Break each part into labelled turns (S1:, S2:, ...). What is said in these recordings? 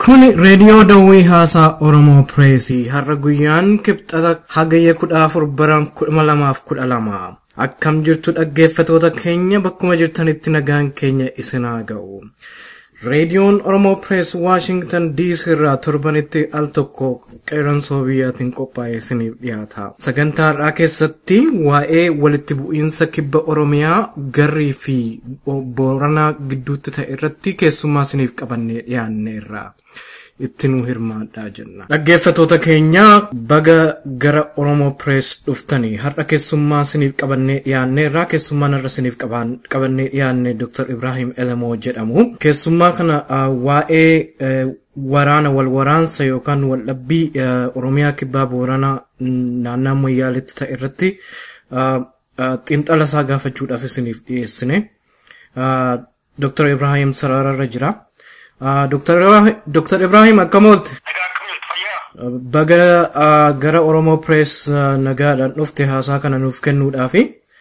S1: Kun reediyoo Dawwii Haasaa Oromoo Pireesii har'a guyyaan kibxata hagayya kudha afur bara kuma lamaaf kudha lama. Akkam jirtu dhaggeeffatoota keenya bakkuma jirtanitti nagaan keenya isin haa ga'u. Reediyoon Oromoo Pirees Waashingtan DC irraa torbanitti al tokko qeeransoo biyyaatiin qophaa'ee isiniif dhiyaata. Sagantaa har'aa keessatti waa'ee walitti bu'iinsa kibba Oromiyaa garrii fi booranaa gidduutti ta'e irratti keessummaa isiniif qabannee dhiyaanneerra. itti nu hirmaadhaa jenna. Dhaggeeffatoota keenya baga gara Oromoo Pirees dhuftanii har'a keessummaa isiniif qabannee dhiyaanneerra keessummaan har'a isiniif qabannee dhiyaanne Dr. Ibrahim Elemoo jedhamu. Keessummaa kana waa'ee waraana wal waraansa yookaan waldhabbii Oromiyaa kibbaa Booranaa naannaa Moyyaaleetti ta'e irratti xiinxala isaa gaafachuudhaaf isiniif dhiyeessine. Dr. Ibrahim sarararra jira. Dr. Ibrahim akkam oolte? Baga gara Oromoo Pirees nagaadhaan dhufte haasaa kana nuuf kennuudhaafi.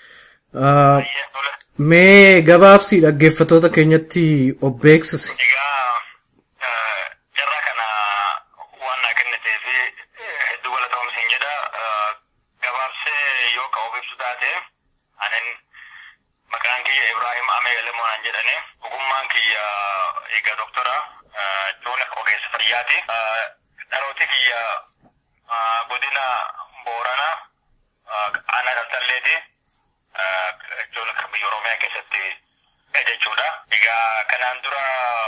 S1: Mee gabaabsii dhaggeeffatoota keenyatti of beeksisi.
S2: Egaa carraa kana waan naa kennitee fi hedduu galatoomsiin jedha. Gabaabsee yoo ka of ibsu taate anin maqaan kiyya Ibrahim Amee Lemoonaan jedhani. Ogummaan kiyya egaa doktora Joona ogeessa fayyaati. Dhalooti kiyya godina Booranaa aanaa Tartalleeti. Joona kan biyya Oromiyaa keessatti jechuudha. Egaa kanaan dura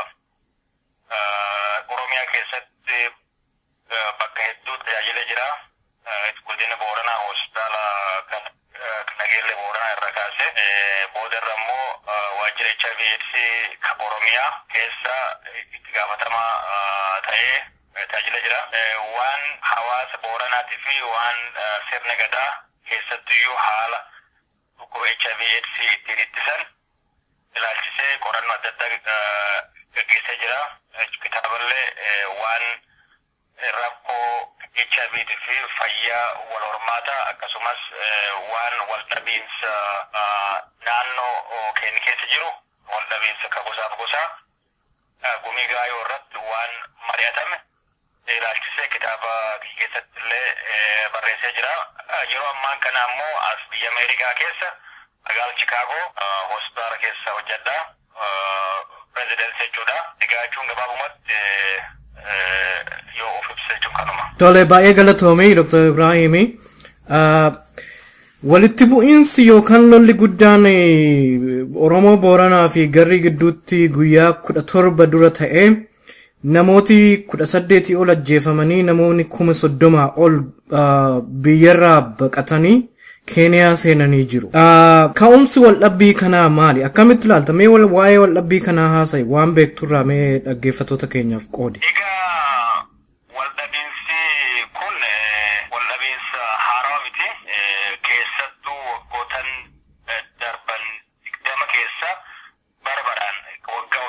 S2: Oromiyaa keessatti bakka hedduu tajaajila jira. Godina Booranaa hospitaala kan nageelle Booranaa irra kaase. Boodarra immoo waajjira HIV AIDS kan Oromiyaa keessa itti gaafatamaa ta'ee tajaajila jira. Waan hawaasa Booranaatii fi waan sirna gadaa keessattiyyuu haala dhukkuba HIV AIDS ittiin ittisan ilaalchisee qorannoo adda addaa gaggeessaa jira. Kitaaballee waan rakkoo HIV fi fayyaa wal hormaataa akkasumas waan wal dhabiinsa naannoo keenya keessa jiru wal dhabiinsa ka gosaaf gosaa gumii gaayoo irratti waan mari'atame ilaalchisee kitaaba keessatti illee barreessee jira. Yeroo ammaan kana ammoo as biyya Ameerikaa keessa magaala Chikaagoo hospitaala keessa hojjedha. Pirezidensi jechuudha. Egaa jechuun gabaabumatti yoo of ibsa jechuun kanuma.
S1: Tole baay'ee galatoomee Dr. Ibrahimi. Walitti bu'iinsi yookaan lolli guddaan Oromoo Booranaa fi Garrii gidduutti guyyaa kudha torba dura ta'e namooti kudha saddeetii ol ajjeefamanii namoonni kuma soddomaa ol biyyarraa baqatanii Keeniyaa seenanii jiru. Ka'umsi waldhabbii kanaa maali? Akkamitti ilaalta? Mee waa'ee waldhabbii kanaa haasa'i waan beekturraa mee dhaggeeffatoota keenyaaf qoodi.
S2: Egaa waldhabiinsi kun waldhabiinsa haaraa miti. Keessattuu waggootan darban digdama keessa bara baraan waggaa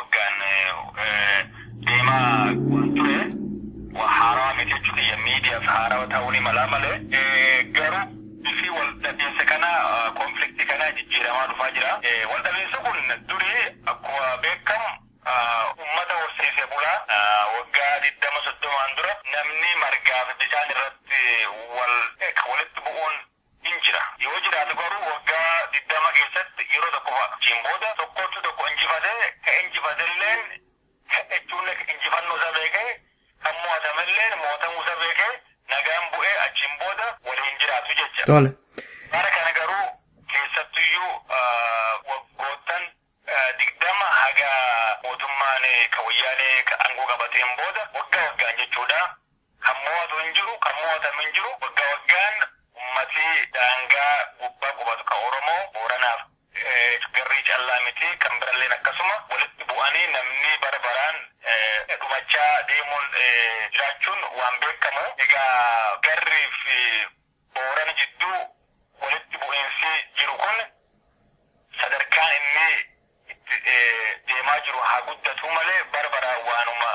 S2: waggaan deemaa waan ture haaraa miti jechuudha. Miidiyaaf haaraa ta'uu ni mala malee. Garuu bifi waldhabiinsa kana konflikti kana jijjiiramaa dhufaa jira. Waldhabiinsi kun durii akkuma beekamu ummata horsiisee bulaa waggaa digdama soddomaan dura namni margaaf bishaan irratti wal walitti bu'uun hin jira. Yoo jiraatu garuu waggaa digdama keessatti yeroo tokko fa'a. booda tokkotu tokko injifatee ka injifatelleen jechuun injifannoo isa beekee kan mo'atamelleen mo'atamuu isa beekee nagaan bu'ee achiin booda waliin jiraatu jecha.
S1: Tole.
S2: Bara kana garuu keessattuyyuu waggoottan digdama haga mootummaan ka wayyaanee ka aangoo qabateen booda waggaa waggaan jechuudha. Kan mo'atu hin jiru, kan mo'atamu hin jiru, waggaa waggaan ummatii daangaa gubbaa qubatu ka Oromoo Booranaaf garrii callaa miti kan biralleen akkasuma walitti bu'anii namni bara baraan dhumachaa deemuun jiraachuun waan beekamu. Egaa garrii fi Booran jidduu walitti bu'iinsi jiru kun sadarkaan inni itti deemaa jiru haa guddatu malee bara baraan waanuma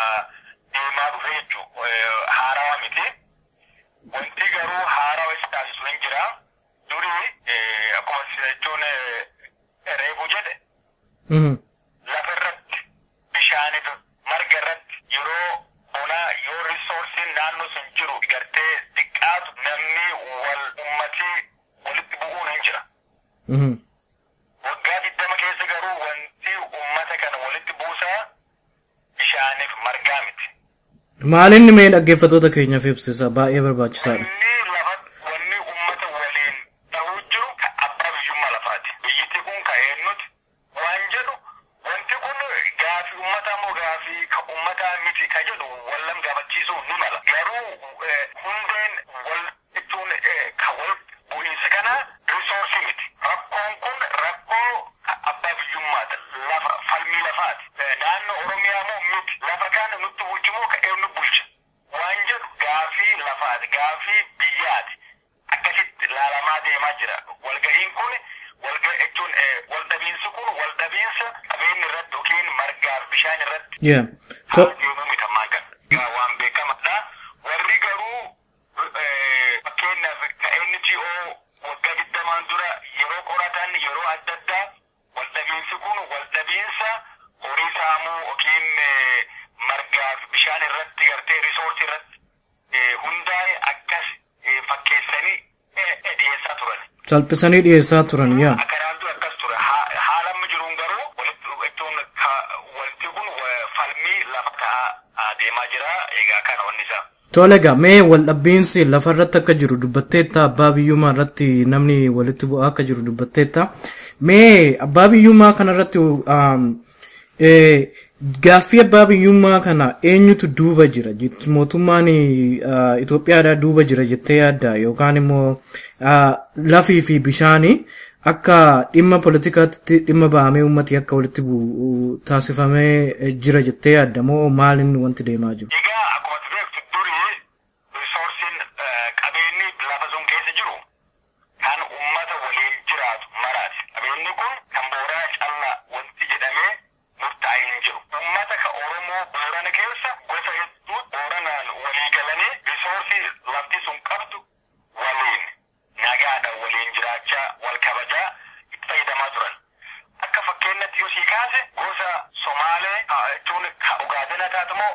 S2: deemaa dhufe jechuun haarawaa miti. Wanti garuu haarawaa isa taasisu hin jira. Durii akkuma jechuun reefu jedhe lafa irratti bishaanitu marga irratti yeroo Waggaa digdama keessa garuu wanti uummata kana walitti buusaa bishaaniif margaa miti.
S1: Maalinni mee dhaggeeffattoota keenyaaf ibsisa baay'ee barbaachisaadha.
S2: Wanni lafa wanni uummata waliin ta'uu jiru ka abbaa biyyummaa lafaati. Biyyittii kun ka eenyuti waan jedhu wanti kun gaafii uummataa moo gaafii ka uummataa miti ka jedhu wallan gaafachiisuu ni mala. Garuu hundeen wal jechuun ka wal bu'iinsa kana risoorsii miti. Rakkoon kun rakkoo abbaa biyyummaati. Lafa falmii lafaati. Naannoo Oromiyaa moo miti. Lafa kana nutti bulchu moo ka eenyu bulcha. Waan jedhu gaafii lafaati. Gaafii biyyaati. Akkasitti laalamaa deemaa jira. Walga'iin kun walga jechuun waldhabiinsi kun waldhabiinsa qabeenya irratti yookiin margaaf bishaan irratti
S1: Yeah.
S2: haala deemuu miti ammaan kana. Gaa waan beekamadha. Warri garuu fakkeenyaaf ka NGO waggaa digdamaan dura yeroo qoratan yeroo adda addaa waldhabiinsi kun waldhabiinsa horii saamuu yookiin margaaf bishaan irratti gartee risoorsii irratti hundaa'e akkas fakkeessanii dhiyeessaa turan.
S1: Salphisanii dhiyeessaa turan yaa.
S2: Akkanaan dura akkas ture. Haala amma jiruun garuu walitti jechuun wanti kun falmii lafa ta'aa deemaa jira. Egaa kana wanni isaa.
S1: Tole egaa mee waldhabbiinsi lafa irratti akka jiru dubbatteetta abbaa biyyummaa irratti namni walitti bu'aa akka jiru dubbatteetta. Mee abbaa biyyummaa kana irratti gaaffii abbaa biyyummaa kana eenyutu duuba jira mootummaan Itoophiyaadhaa duuba jira jettee yaadda yookaan immoo lafii fi bishaanii akka dhimma poolitikaatti dhimma ba'amee uummati akka walitti bu'u taasifamee jira jettee yaadda moo maaliin wanti deemaa jiru?
S2: Egaa akkuma beektu durii risoorsiin qabeenyi lafa sun keessa jiru kan uummata waliin jiraatu maraati. Qabeenyi kun kan booraa callaa wanti jedhamee murtaa'ee hin jiru. Uummata ka Oromoo boorana keessa gosa hedduu booranaan walii galanii risoorsii lafti sun qabdu waliin nagaadhaan waliin jiraachaa wal kabajaa itti fayyadamaa turan. Akka fakkeenyatti yoo sii kaase gosa Somaalee jechuun ka Ugaadina taatamoo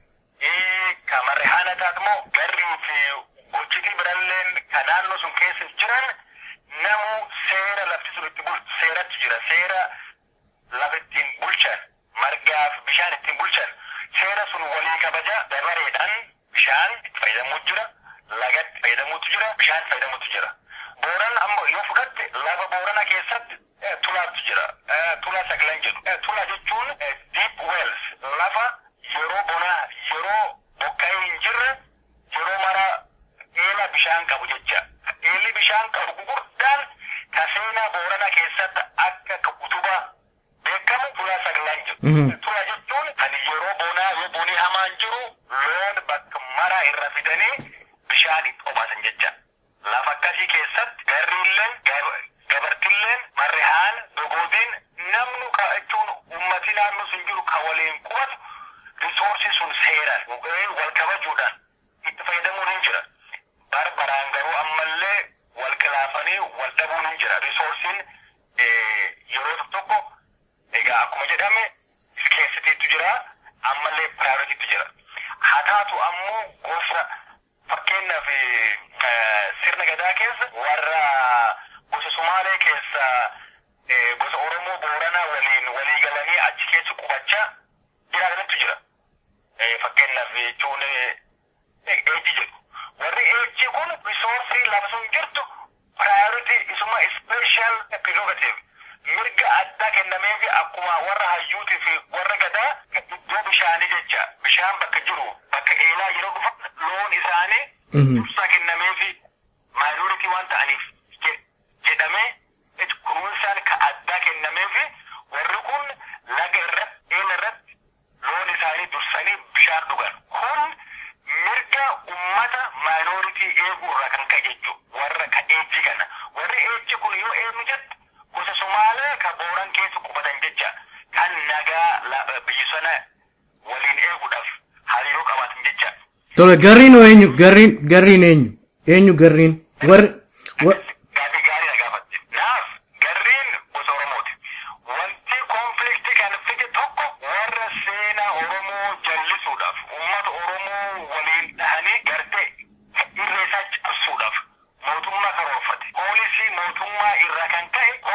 S2: ka Marrehaana taatamoo garrii fi gochitii biralleen ka naannoo sun keessa jiran namu seera lafti sun itti bulchu seeratti jira seera lafa ittiin bulchan margaa fi bishaan ittiin bulchan seera sun walii kabaja dabareedhaan bishaan itti fayyadamuu jira lagatti fayyadamuutu jira bishaan fayyadamuutu jira booran ammoo yoo fudhatte lafa boorana keessatti tulaatu jira tula sagalan jedhu tula jechuun deep wells lafa yeroo bonaa yeroo bokkaa hin jirre yeroo mara eela bishaan qabu jecha eelli bishaan qabu gurguddaan ka seenaa boorana keessatti akka ka utubaa beekamu tula sagalan jedhu tula jechuun kan yeroo bonaa yoo bonii hamaan jiru loon bakka mara irra fidanii bishaan itti obaasan jecha lafa akkasii keessatti garriilleen gabartilleen marrehaan dogoodiin namnu ka jechuun ummati naannoo sun jiru ka waliin qubatu risoorsii sun seeran wal kabajuudhaan itti fayyadamuun hin jira. Barbaraan garuu ammallee wal qilaafanii wal dhabuun hin jira. Risoorsiin yeroo tokko egaa akkuma jedhame iskeessitiitu jira ammallee piraayoritiitu jira. Haa taatu ammoo gosa fakkeenyaaf sirna gadaa keessa warra gosa Sumaalee keessa gosa Oromoo Booranaa waliin walii galanii achi keessa qubachaa jiraatantu jira. Fakkeenyaaf jechuun eejji jedhu. Warri eejji kun risoorsii lafa sun jirtu piraayoritii isuma ispeeshal prerogative mirga addaa kennameefi akkuma warra hayyuutii fi warra gadaa iddoo bishaanii jecha bishaan bakka jiru bakka eelaa yeroo dhufan loon isaanii dursa kennameefi maayinooritii waan ta'aniif jedhamee kunuunsaan ka addaa kennameefi warri kun laga irratti eela irratti loon isaanii dursanii bishaan dhugan kun mirga ummata maayinooritii eeguu irraa kan ka'e jechuudha warra ka eejji kana warri eejji kun yoo eenyu jettu gosa Somaalee ka booran keessa qubatan jecha kan nagaa biyya sana waliin eeguudhaaf hariiroo qabaatan jecha.
S1: Tole garriin hoo eenyu garriin garriin eenyu eenyu garriin warri.
S2: Gaaffii gaarii na gaafatte. Naaf garriin gosa Oromooti. Wanti konfliktii kan fide tokko warra seenaa Oromoo jallisuudhaaf uummata Oromoo waliin dhahanii gartee irra isaa cabsuudhaaf mootummaa karoorfate. Poolisii mootummaa irraa kan ka'e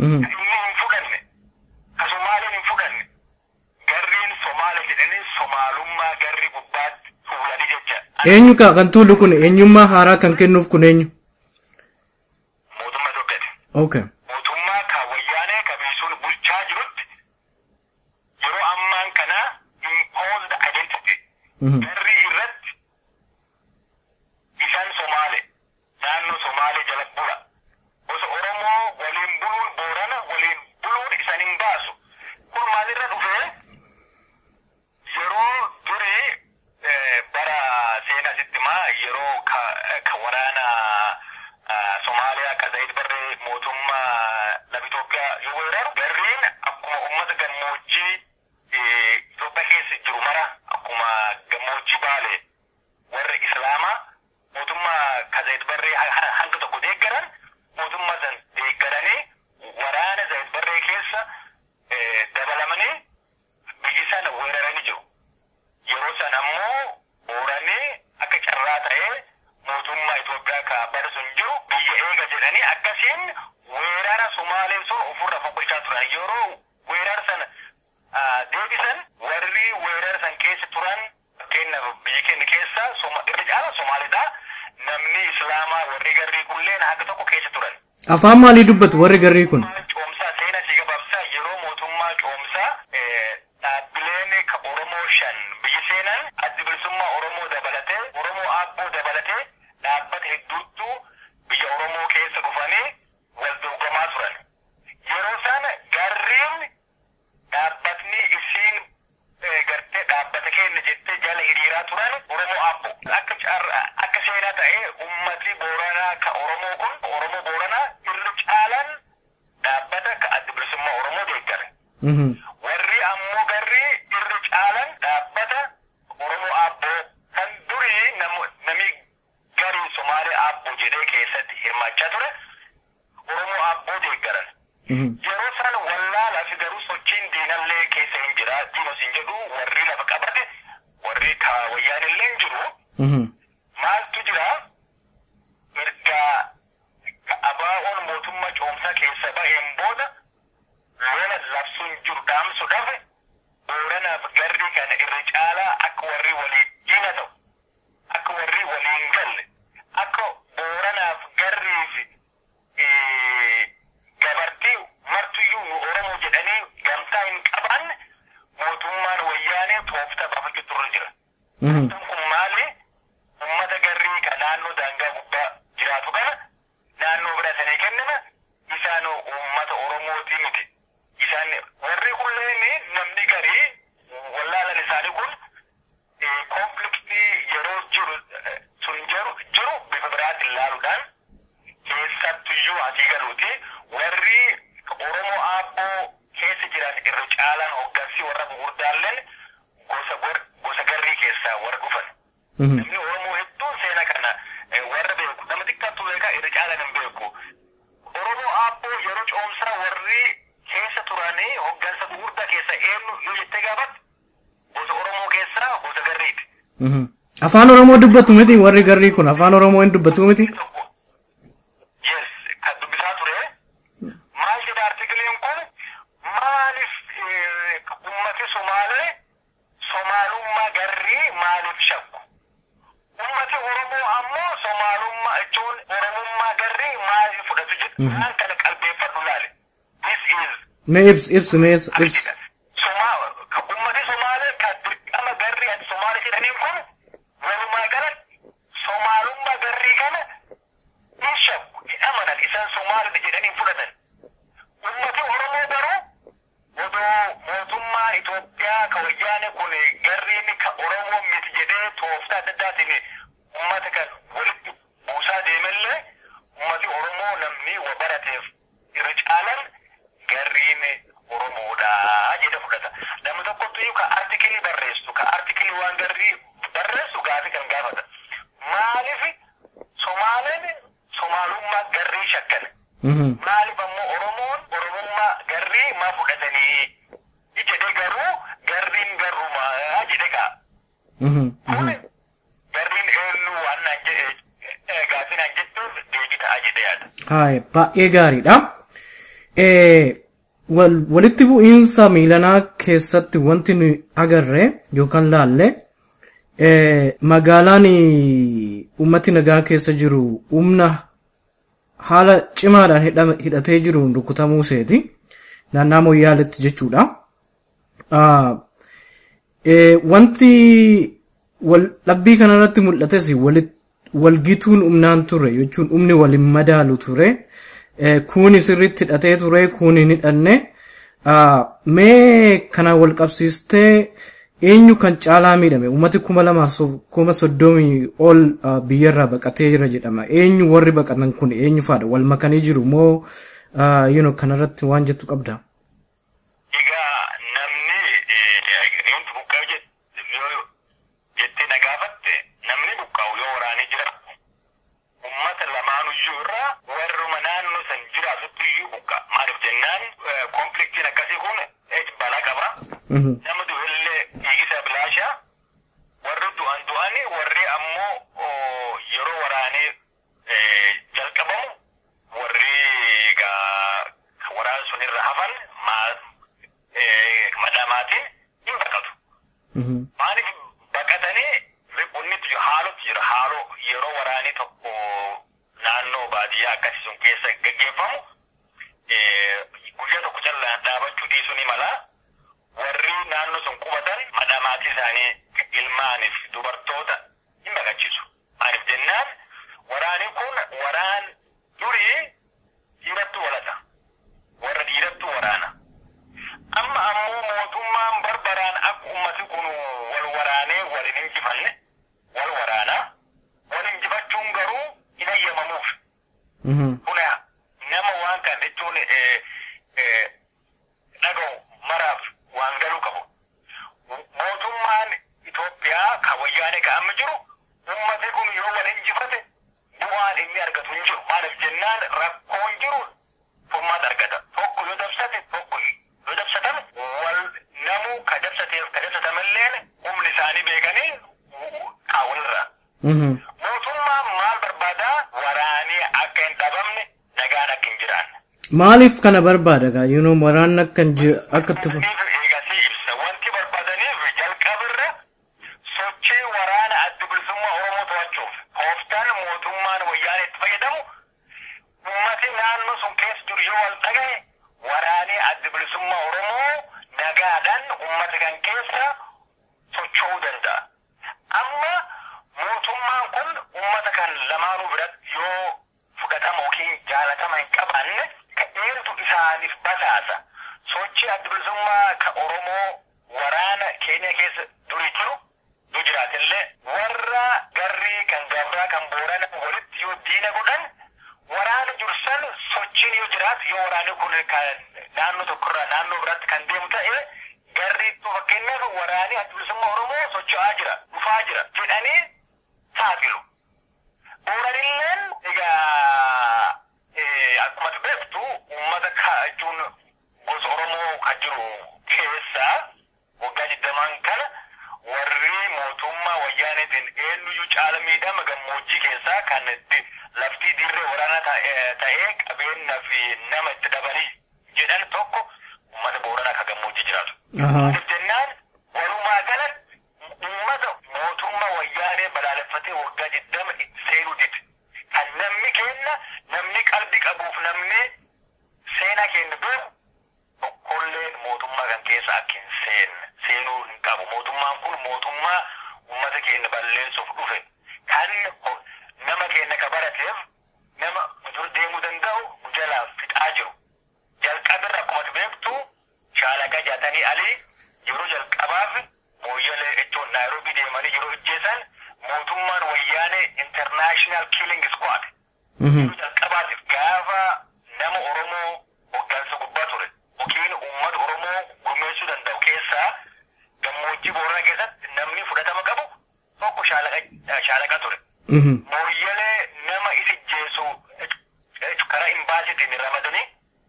S1: Mhm.
S2: Inni hin fudhanne. Ka Somaaliin hin fudhanne. Garriin Somaale jedhanii Somaalummaa garri gubbaatti fuulanii jecha.
S1: Eenyu ka kan tuulu kun eenyummaa haaraa kan kennuuf kun eenyu?
S2: Mootummaa Itoophiyaati.
S1: Okay.
S2: mootummaa kan wayyaanee kabiisuun bulchaa jirutti yeroo ammaan kana imposed identity
S1: Mhm.
S2: garri irratti isaan somaale naannoo somaale jala bula gosa oromoo waliin buluun boorana waliin buluun isan hin baasu kun maalirra dhufee yeroo durii eh, bara seenaa sittimaa yeroo ka, ka waraana ah, Somaaliyaa ka Zayid Barree mootummaa lafa Itoophiyaa yoo weeraru garriin akkuma uummata gammoojjii eh, Itoophiyaa keessa jiru mara akkuma gammoojjii Baalee warra Islaamaa mootummaa ka Zayid Barree ha- ha- hanga tokko deeggaran mootummaa san deeggaranii waraana Zayid Barree keessa eh, dabalamanii biyyi sana weeraranii jiru. Yeroo san ammoo booranii akka carraa ta'ee mootummaa Itoophiyaa ka bara sun jiru biyya eega jedhanii akkasiin weerara Sumaalee sun ofirra foqqolchaa turan. Yeroo weerara sana ah, deebisan warri weerara san keessa turan fakkeenyaaf biyya keenya keessa Soma- irra caala Somaaliidha. Namni Islaamaa warri garrii kulleen haga tokko keessa turan.
S1: Afaan maalii dubbatu warri garrii kun?
S2: Coomsaa seenaa si gabaabsaa yeroo mootummaa coomsaa eh, dhaabbileen ka Oromoo shan biyyi seenan addi bilisummaa Oromoo dabalatee Oromoo Aabboo dabalatee dhaabbata hedduuttu biyya Oromoo keessa dhufanii wal dorgomaa turan. Yeroo sana garriin dhaabbatni isiin eh, gartee dhaabbata keenya jettee jala hiriiraa turan Oromoo Aabboo. Akka carraa akka seenaa ta'ee ummati Booranaa ka Oromoo kun Oromoo Booranaa irra caalan dhaabbata ka adda bilisummaa Oromoo deeggare.
S1: Mhm.
S2: Warri ammoo garri irra caalan dhaabbata Oromoo Aabboo kan durii namu- nami garii Somaalee Aabboo jedhee keessatti hirmaachaa ture Oromoo Aabboo deeggaran.
S1: Mhm.
S2: Yeroo san wallaalaa fi garuu sochiin diinallee keessa hin jira. Diinos hin jedhu warri lafa qabate warri ka wayyaan illee hin jiru.
S1: Mhm.
S2: Maaltu jira? Erga ka abaa'oon mootummaa coomsaa keessa ba'een booda lola labsuun jiru dhaamsuudhaaf booranaaf garri kana irra caalaa akka warri waliin diina ta'u akka warri waliin galle akka booranaaf garriif eh, gabartii martuyyuu nu oromoo jedhanii gamtaa hin qabaanne mootummaan wayyaanee tooftaa baafachuu turre jira.
S1: Mhm.
S2: kun maali ummata garrii ka naannoo daangaa gubbaa jiraatu kana naannoo biratanii kennama isaan ummata oromootii miti isaan warri kulleen namni garii wallaalan isaanii kun konfliktii yeroo jiru eh, sun jiru jiru bifa biraatiin ilaaluudhaan keessattuyyuu asii galuuti warri oromoo aabboo keessa jiran irra caalaan hoggansii warra gurguddaalleen gosa gor- gosa garrii keessaa warra dhufan.
S1: Mhm.
S2: Namni Oromoo hedduun seena kana eh, warra beeku nama xiqqaatu beeka irra caalaan hin beeku. Oromoo aabboo yeroo coomsaa warri keessa turanii hoggansa gurguddaa keessa eenyu yoo jettee gaafatte gosa Oromoo keessaa gosa garriiti.
S1: Mhm. Afaan Oromoo dubbatu miti warri garrii kun afaan Oromoo hin dubbatu miti?
S2: tokko yes kan dubbisaa ture maal jedha artikiliin kun maaliif eh, ummati somaalee somaalummaa garrii maaliif shakku ummati oromoo ammoo somaalummaa jechuun oromummaa garrii maaliif fudhatu jedha waan kana qalbeeffadhu laale this is
S1: Mee ibs ibs mee ibs.
S2: article Somaa ka ummati somaalee ka dirqama garrii ati somaalee jedhaniin kun walumaa galatti somaalummaa garrii kana hin shakku hin amanan isaan somaalidha jedhanii hin fudhatan ummati oromoo garuu odoo mootummaa Itoophiyaa ka wayyaane kun garriin ka oromoo miti jedhee tooftaa adda addaatiin ummata kan walitti buusaa deemellee ummati oromoo namni wa barateef irra caalan garriin oromoodha jedhe fudhata namni tokkottu iyyuu ka artikilii barreessu ka artikilii waan garrii barreessu gaafi kan gaafata maaliif somaaleen somaalummaa garrii shakkan
S1: Mhm.
S2: maaliif ammoo oromoon oromummaa garrii maa fudhatanii jedhe garuu garriin garrumaa jedhe kaa
S1: Mhm.
S2: kun
S1: Mhm.
S2: garriin eenyu waan naan jedhe gaafii naan jettuuf deebii ta'a jedhe yaada.
S1: Haaya baay'ee gaariidha. walitti bu'iinsa miilanaa keessatti wanti nu agarre yookaan laalle magaalaan ummati nagaa keessa jiru humna haala cimaadhaan hidhatee jiru rukutamuu seeti naannaa moyyaaletti jechuudha. Wanti dhabbii kanarratti mul'ates walgituun humnaan ture jechuun humni waliin madaalu ture. Kuuni sirriitti hidhatee ture kuuni hin hidhanne. Mee kana wal qabsiistee eenyu kan caalaa miidhame uummati kuma lamaaf kuma soddomii ol biyyarraa baqatee jira jedhama. Eenyu warri baqatan kun eenyu faadha wal makanii jiru moo kanarratti waan jettu qabda?
S2: Egaa namni wanti buqqa'u jettee na gaafatte namni buqqa'u yoo waraanee jira. Uummata lamaanuyyuu irraa warruma naannoo san jiraatutti iyyuu buqqa. Maaliif jennaan konfliktiin akkasii kun balaa qaba. Nama du'ellee dhiigisa bilaasha. Warri du'an du'ani warri ammoo yeroo waraanee jalqabamu warri waraana sun irra hafan madhamaatiin hin baqatu. Maaliif baqatanii riqunnitti haaloti jira haaloo yeroo waraanii tokko naannoo baadiyyaa akkasii sun keessa gaggeeffamu guyyaa tokko callaan dhaabachuu dhiisuu ni mala. Warri naannoo sun qubatan madhamaatii isaanii ilmaaniif dubartoota hin baqachiisu. Maaliif jennaan waraanni kun waraan durii dhiirattu walata. Warra dhiirattu waraana. Amma ammoo mootummaan barbaraan akka ummati kun wal waraanee wal hin injifanne wal waraanaa. Wal injifachuun garuu hin ayyamamuuf. Kuna nama waan kan jechuun dhaga'u maraaf waan galuu qabu. Mootummaan Itoophiyaa kan wayyaanee kan amma jiru ummati kun yoo wal injifate bu'aan inni argatu hin jiru. Maaliif jennaan rakkoon jiru furmaata argata. Tokko yoo dabsate tokko yoo dabsatame wal namuu ka dabsateef ka dabsatamalleen humni isaanii beekanii kaawwanirra. Mootummaan maal barbaadaa waraanii akka hin dhabamne nagaan akka hin jiraanne.
S1: Maaliif kana barbaada gaa yuunoo waraan akka akka tufu.
S2: Eegasii ibsa wanti barbaadaniif jalqabirra sochii waraana adda bilisummaa Oromoo to'achuuf tooftaan mootummaan wayyaanee itti fayyadamu ummati naannoo sun keessa jiru yoo wal dhagaye waraanee adda bilisummaa Oromoo nagaadhaan ummata kan keessa socho'uu danda'a. Amma mootummaan kun ummata kan lamaanuu biratti yoo fudhatama yookiin jaalatama hin qabaanne eertu isaaniif basaasa. Sochii adda bilisummaa ka Oromoo waraana keenya keessa durii jiru nu jiraatillee warra garrii kan gabraa kan boorana walitti yoo diina godhan waraana jirsan sochiin yoo jiraatu yoo waraanni kun kan naannoo tokkorraa naannoo biraatti kan deemu ta'e garrii fakkeenyaaf waraanni adda bilisummaa Oromoo socho'aa jira dhufaa jira jedhanii saaxilu. Booranilleen egaa akkuma beektu uummata jechuun gosa Oromoo kan jiru keessaa waggaa digdamaan kana warri mootummaa wayyaaneetiin eenyuyyuu caala miidhama gammoojjii keessaa kan laftii dirree waraanaa ta'ee qabeenya fi nama itti dabanii jedhan tokko uummata booranaa kan gammoojjii jiraatu. Jennaan walumaa galatti uummata mootummaa wayyaanee balaaleffatee waggaa digdama itti seenuu dide. Kan namni kenna namni qalbii qabuuf namni seenaa keenya beeku tokkolleen mootummaa kan keessa akka hin seenne seenuu hin qabu. Mootummaan kun mootummaa uummata keenya balleessuuf dhufe kan nama keenya ka barateef nama dur deemuu danda'u jalaa fixaa jiru. Jalqabirra akkuma beektu shaalaqa jaatanii alii yeroo jalqabaaf mooyyalee jechuun naayiroobii deemanii yeroo ijjeessan mootummaan wayyaanee international killing squad. Yeroo jalqabaatiif gaafa nama Oromoo hoggansa gubbaa ture yookiin uummata Oromoo gurmeessuu danda'u keessaa gammoojjii booranaa keessatti namni fudhatama qabu tokko shaalaqa ture. Mooyyalee nama isa ijjeessu karaa imbaasiitiin ramadanii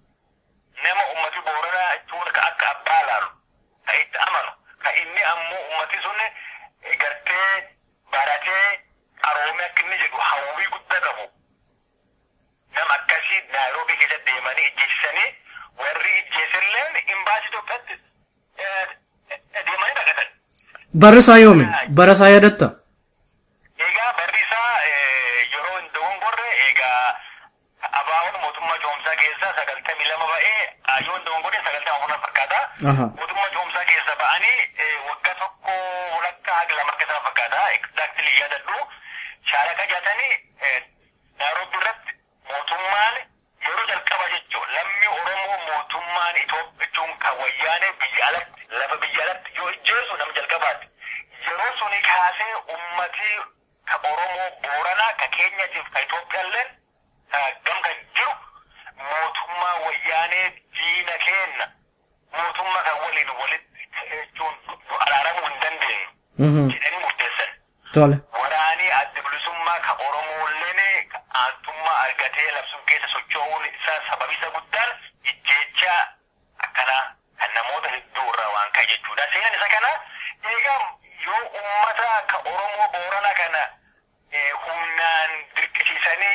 S2: nama ummati booranaa jechuun ka akka abbaa laalu ka itti amanu ka inni ammoo ummati sun gartee baratee qaroome akka inni jedhu hawwii guddaa qabu nama akkasii naayiroobii keessa deemanii ijjeessanii
S1: Barri isaa yoomi? Bara isaa yaadatta?
S2: Egaa barri isaa yeroo hin dogongorre egaa abaaboon mootummaa coomsaa keessaa sagaltamii lama ba'ee yoo hin dogongorre sagaltama afur fakkaata.
S1: Aha.
S2: Mootummaa coomsaa keessa ba'anii waggaa tokko walakkaa haga lama akka isaan fakkaata. Exactly yaadadhu. Shaalaka jaatanii Nairobi irratti mootummaan yeroo jalqaba jechuun lammi Oromoo mootummaan Itoophiyaa kan wayyaanee biyya alatti lafa biyya alatti yoo ijjeesu nama jalqabaati. Yeroo suni kaasee ummatii ka Oromoo Booranaa ka Keenyaatiif ka Itoophiyaallee gam kan jiru mootummaa wayyaanee diina kenna mootummaa kan waliin walitti jechuun nu araaramuu hin dandeenyu jedhanii murteessan.
S1: Tole.
S2: Waraanii adda bilisummaa ka Oromoolleen aantummaa argatee labsuun keessa socho'uun isaa sababi isa guddaan ijjeecha akkanaa kan namoota hedduu irraa waan ka'e jechuudha. Seenaan isa kana egaa yoo uummata ka Oromoo Boorana kana humnaan dirqisiisanii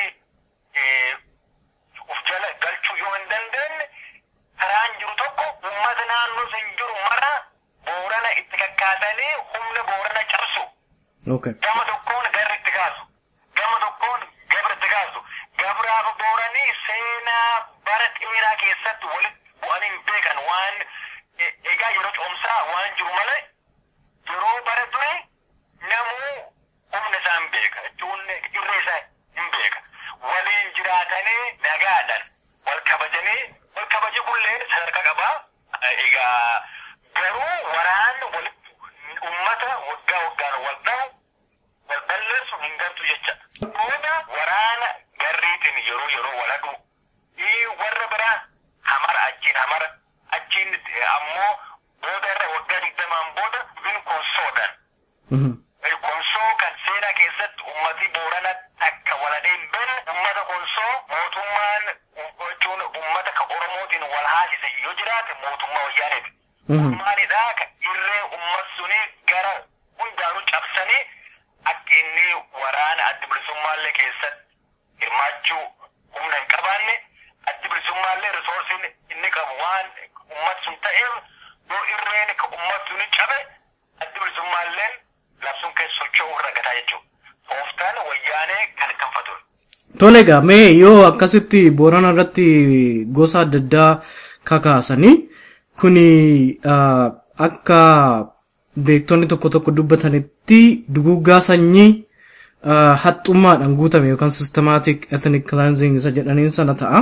S2: uf jala galchuu yoo hin dandeenye karaan jiru tokko uummata naannoo sun jiru mara Boorana itti kakkaasanii humna Boorana cabsu.
S1: Okay.
S2: gama tokkoon garri itti kaasu gama tokkoon gabra itti kaasu gabraaf booranii seenaa bara dheeraa keessatti walitti bu'anii hin beekan waan egaa yeroo coomsaa waan jiru malee yeroo bara dure namuu humna isaa hin beeka jechuun irree isaa hin beeka waliin jiraatanii nagaadhaan wal kabajanii wal kabaji kullee sadarkaa qabaa egaa garuu waraanni walitti ummata waggaa waggaan wal dhahu wal balleessu hin gartu jecha. Booda waraana garriitiin yeroo yeroo wal hadhu warra biraa hamara achiin hamara achiin ammoo booda irra waggaa digdamaan booda bin konsoodhaan. Konsoo kan seenaa keessatti ummati boorana takka waladee hin beekne ummata konsoo mootummaan jechuun ummata ka Oromootiin wal haasise yoo jiraate mootummaa wayyaaneeti. Maalidhaa ka irree ummat suni gara hundaanuu cabsanii akka inni waraana adda bilisummaallee keessatti hirmaachuu humna hin qabaanne adda bilisummaallee risoorsiin inni qabu waan ummat sun ta'eef yoo irreen ka ummat suni cabe adda bilisummaalleen labsuun keessa socho'uu irra gataa jechuudha. Tooftaan wayyaanee kan kanfatu.
S1: Tole egaa mee yoo akkasitti boorana irratti gosa adda addaa kakaasanii kuni akka beektonni tokko tokko dubbatanitti duguuggaa sanyii haxxummaadhaan guutame yookaan systematic ethnic cleansing isa jedhaniin sana ta'a.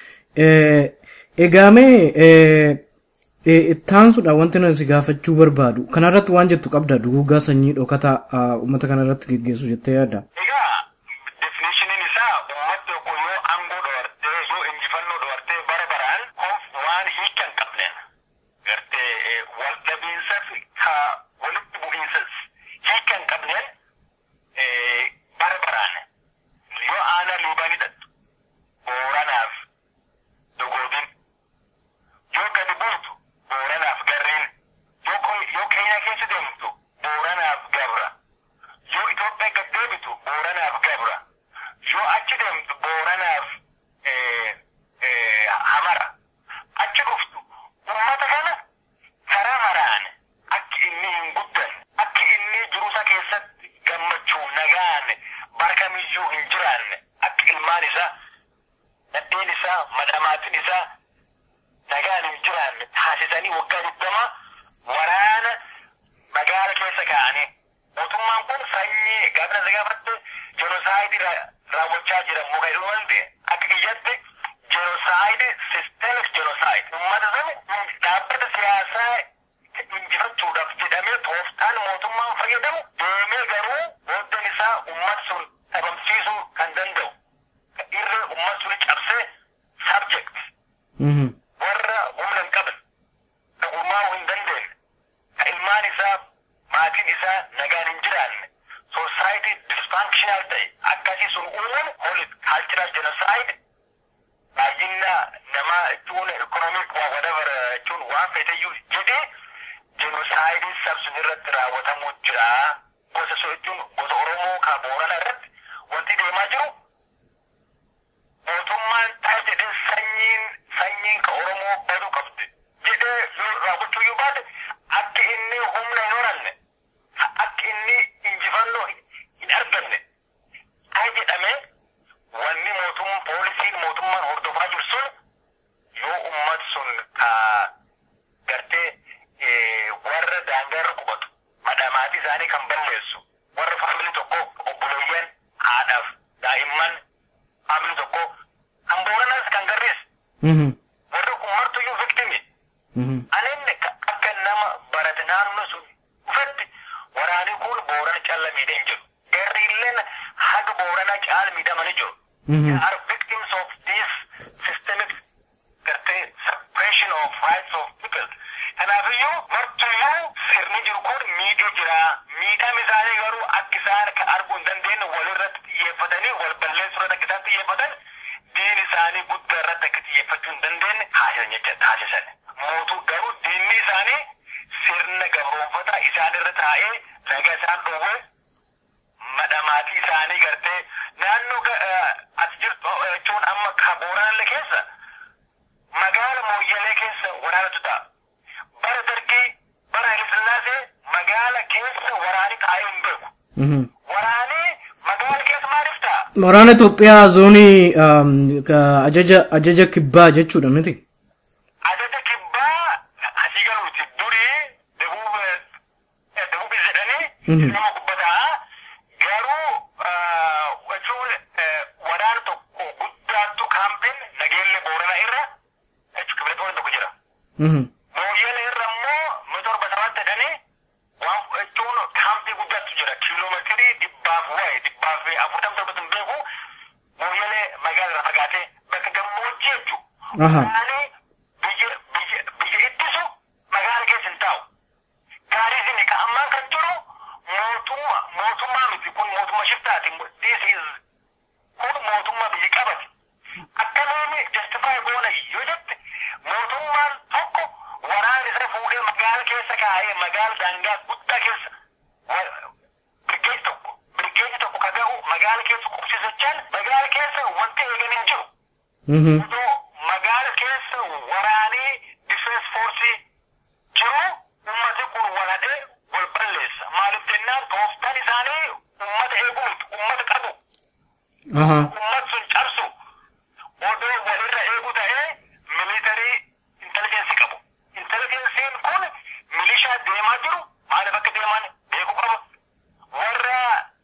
S1: Egaa mee ittaansuudha wanti nuti gaafachuu barbaadu. Kanarratti waan jettu qabda duguuggaa sanyii dhokataa uummata kanarratti geggeessu jettee yaadda.
S2: Egaa definitioniin isaa uummata tokko yoo aangoo dhoortee yoo injifannoo dhoortee bara baraan waan hiika hin qabneen gartee wal dhabiinsa ka walitti bu'iinsas hiika hin qabneen bara baraan yoo aanaa liibaanii dhattu booranaaf dogoodin yoo gadi buutu booranaaf garriin yoo keenya keessa deemtu booranaaf gabra yoo Itoophiyaa gad deebitu booranaaf gabra yoo achi deemtu booranaaf hamara achi dhuftu ummata kana karaa maraan akka inni hin guddan akka inni jiruusa keessatti gammachuu nagaan barkamiyyuu hin jiraanne akka ilmaan isaa nadheen isaa madhamaatiin isaa nagaan hin jiraanne taasisanii waggaa digdama waraana magaala keessa kaa'anii mootummaan kun sanyii gaafna isa gaafatte jenosaayidii raawwachaa jira muka jedhu malte akka kiyyatti jenosaayidii sisteemik jenosaayid ummata sana dhaabbata siyaasaa injifachuudhaaf jedhamee tooftaan mootummaan fayyadamu deemee garuu booddan isaa ummat sun dhabamsiisuu kan danda'u irree ummat sun cabsee subject warra humna hin qaban ka gurmaa'uu hin dandeenye ka ilmaan isaa maatiin isaa nagaan hin jiraanne society dysfunctional ta'e akkasii sun uumuun holy cultural genocide baay'ina namaa jechuun economic waa whatever jechuun waan feeteyyuu jedhee genocide sabsun irratti raawwatamuu jira gosa so jechuun gosa oromoo ka boorana irratti wanti deemaa jiru mootummaan ta'a jedhee sanyiin sanyiin ka oromoo baduu qabdi jedhee yoo raawwachuu yoo baate akka inni humna hin horanne qaamni tokko kan booranas kan garrees
S1: Mhm.
S2: warri kun martuyyuu viktimi
S1: Mhm.
S2: anin akka nama barate naannoo sun dhufetti waraanni kun boorana calla miidhee hin jiru garriilleen haga boorana caal miidhamanii jiru
S1: Mhm.
S2: they are victims of this systemic gartee suppression of rights of people kanaafiyyuu martuyyuu sirni jiru kun miidhee jira miidhama isaanii garuu akka isaan ka arguu hin dandeenye walirratti xiyyeeffatanii wal balleessuu irratti akka isaan xiyyeeffatan diin isaanii guddaa irratti akka xiyyeeffachuu hin dandeenye taasisan jecha taasisan mootuu garuu diinni isaanii sirna gabroonfataa isaan irra taa'ee naga isaan dhowwee madhamaatii isaanii gartee naannoo ga- eh, as jirtu eh, jechuun amma ka booranallee keessa magaala mooyyalee keessa waraanatu ta'a bara dargii bara Hayilasillaasee magaala keessa waraani taa'ee hin beeku
S1: Mhm.
S2: waraani magaala keessa maaliif ta'a
S1: Waraana Itoophiyaa zoonii um, ka- ajaja ajaja kibbaa jechuudha miti.
S2: ajaja kibbaa asii galuuti durii debuub eh, debuubis jedhanii
S1: Mhm.
S2: nama gubbataa garuu ah, jechuun eh, waraana tokko guddaattu kaampiin nageelle boorana irra jechuun kibileetoonni tokko jira.
S1: Mhm.
S2: Mooyyele irra immoo mita torba sabatti jedhanii waan jechuun kaampii guddaatu jira kiiloomeetirii dhibbaaf waa'ee dhibbaaf afurtam torbatu hin beeku mooyyele magaala irraa fagaatee bakka gammoojjii jechuudha.
S1: Aha.
S2: Waraanni biyya biyya biyya ittisu magaala keessa hin taa'u. Gaarii isin ka ammaan kan jiru mootummaa mootummaa miti kun mootummaa shiftaati. This is kun mootummaa biyya qabate. Akkamiin justify goona yoo jette mootummaan tokko waraana isa fuudhee magaala keessa kaa'ee magaala daangaa guddaa keessa wa- birgeeji tokko birgeeji tokko ka ga'u magaala keessa qubsisachaan magaala keessa wanti eegan hin jiru.
S1: Mhm.
S2: Odoo magaala keessa waraanii difeens foorsii jiru ummati kun waladhee wal balleessa. Maaliif jennaan tooftaan isaanii ummata eeguu miti ummata qabu.
S1: Aha.
S2: ummat sun cabsu odoo walirra eegu ta'ee militarii intelijensi qabu. Intelijensiin kun milishaa deemaa jiru maaliif akka deeman beekuu qaba. Warra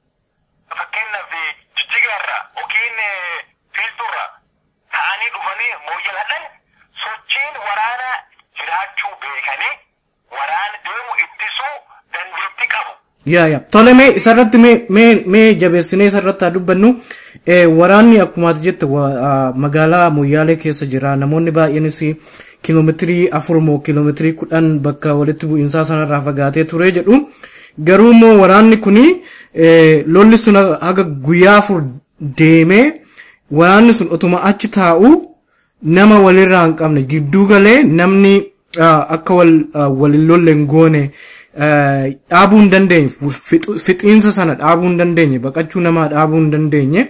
S2: fakkeenyaaf jijjigaarra yookiin fiiltuurra ta'anii dhufanii mooyyaladhan sochiin waraana jiraachuu beekanii waraana deemu ittisuu dandeettii qabu.
S1: Yaa yaa. Tole mee isarratti mee mee mee jabeessinee isarratti haa dubbannu. Eh, waraanni akkuma ati jette wa- ah, magaalaa Moyyaalee keessa jira. Namoonni baay'eenis kiiloomeetirii afur moo kiiloomeetirii kudhan bakka walitti bu'iinsaa sanarraa fagaatee ture jedhu. Garuu immoo waraanni kuni eh, lolli sun haga guyyaa afur deemee waraanni sun otuma achi taa'u nama walirraa hin qabne gidduu galee namni ah, akka wal ah, walin lolle hin goone ah, dhaabuu hin dandeenye fixu- fixiinsa sana dhaabuu hin dandeenye baqachuu namaa dhaabuu hin dandeenye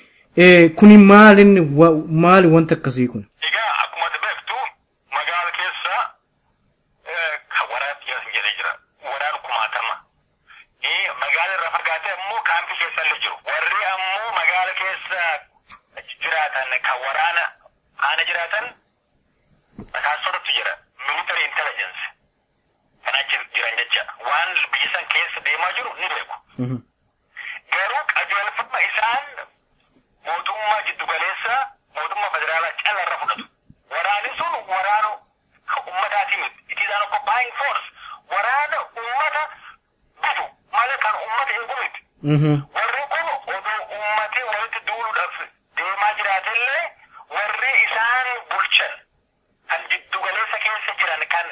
S1: Eh, kuni maalin wa- maali wanta akkasii kun
S2: Egaa akkuma ati beektu magaala keessa eh, kan waraana xiyyaas hin jedhee jira. Waraan kumaatama. Eh, Magaala irraa fagaatee ammoo kaampii keessa illee jiru. Warri ammoo magaala keessa jiraatan kan waraana aana jiraatan basaasotatu jira. Military intelligence. Kan achi jiran jecha. Waan biyya san keessa deemaa jiru ni beeku.
S1: Mhm.
S2: Garuu qajeelfama isaan mootummaa jiddu galeessa mootummaa federaalaa cala irra fudhatu. Waraanni sun waraana ummataati miti. It is an occupying force. Waraana ummata bitu malee kan ummata eegu miti.
S1: Mhm.
S2: Warri kun odoo ummati walitti duuluudhaaf deemaa jiraatellee warri isaan bulchan kan jiddu galeessa keessa jiran kan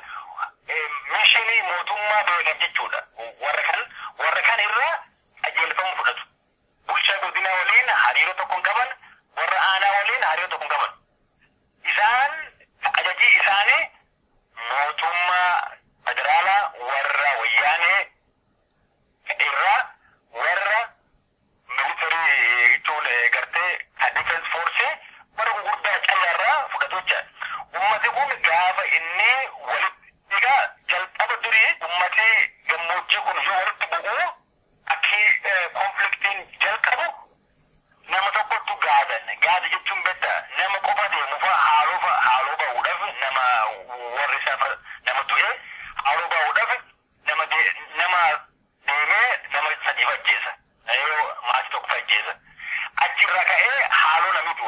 S2: mishinii mootummaa beekan jechuudha. Warra kan warra kan irraa qajeelfama fudhatu. Bulchaa godina waliin hariiroo tokko hin qaban, warra aanaa waliin hariiroo tokko hin qaban. Isaan ajajii isaanii mootummaa federaalaa warra wayyaanee irraa warra militarii jechuun gartee kan defense force warra gurguddaa callarraa fudhatu jecha. Ummati kun gaafa inni walitti egaa jalqaba durii ummati gammoojjii kun yoo walitti bu'u akki konfliktiin jalqabu nama tokkotu gaadan. Gaada jechuun bedda nama qofa deemu fa haaloo fa haaloo ba'uudhaaf nama warri isaa fa- nama du'e haaloo ba'uudhaaf nama de- nama deemee nama sadii ajjeesa. Yoo maatii tokko ajjeesa. Achirra ka'ee haaloo namni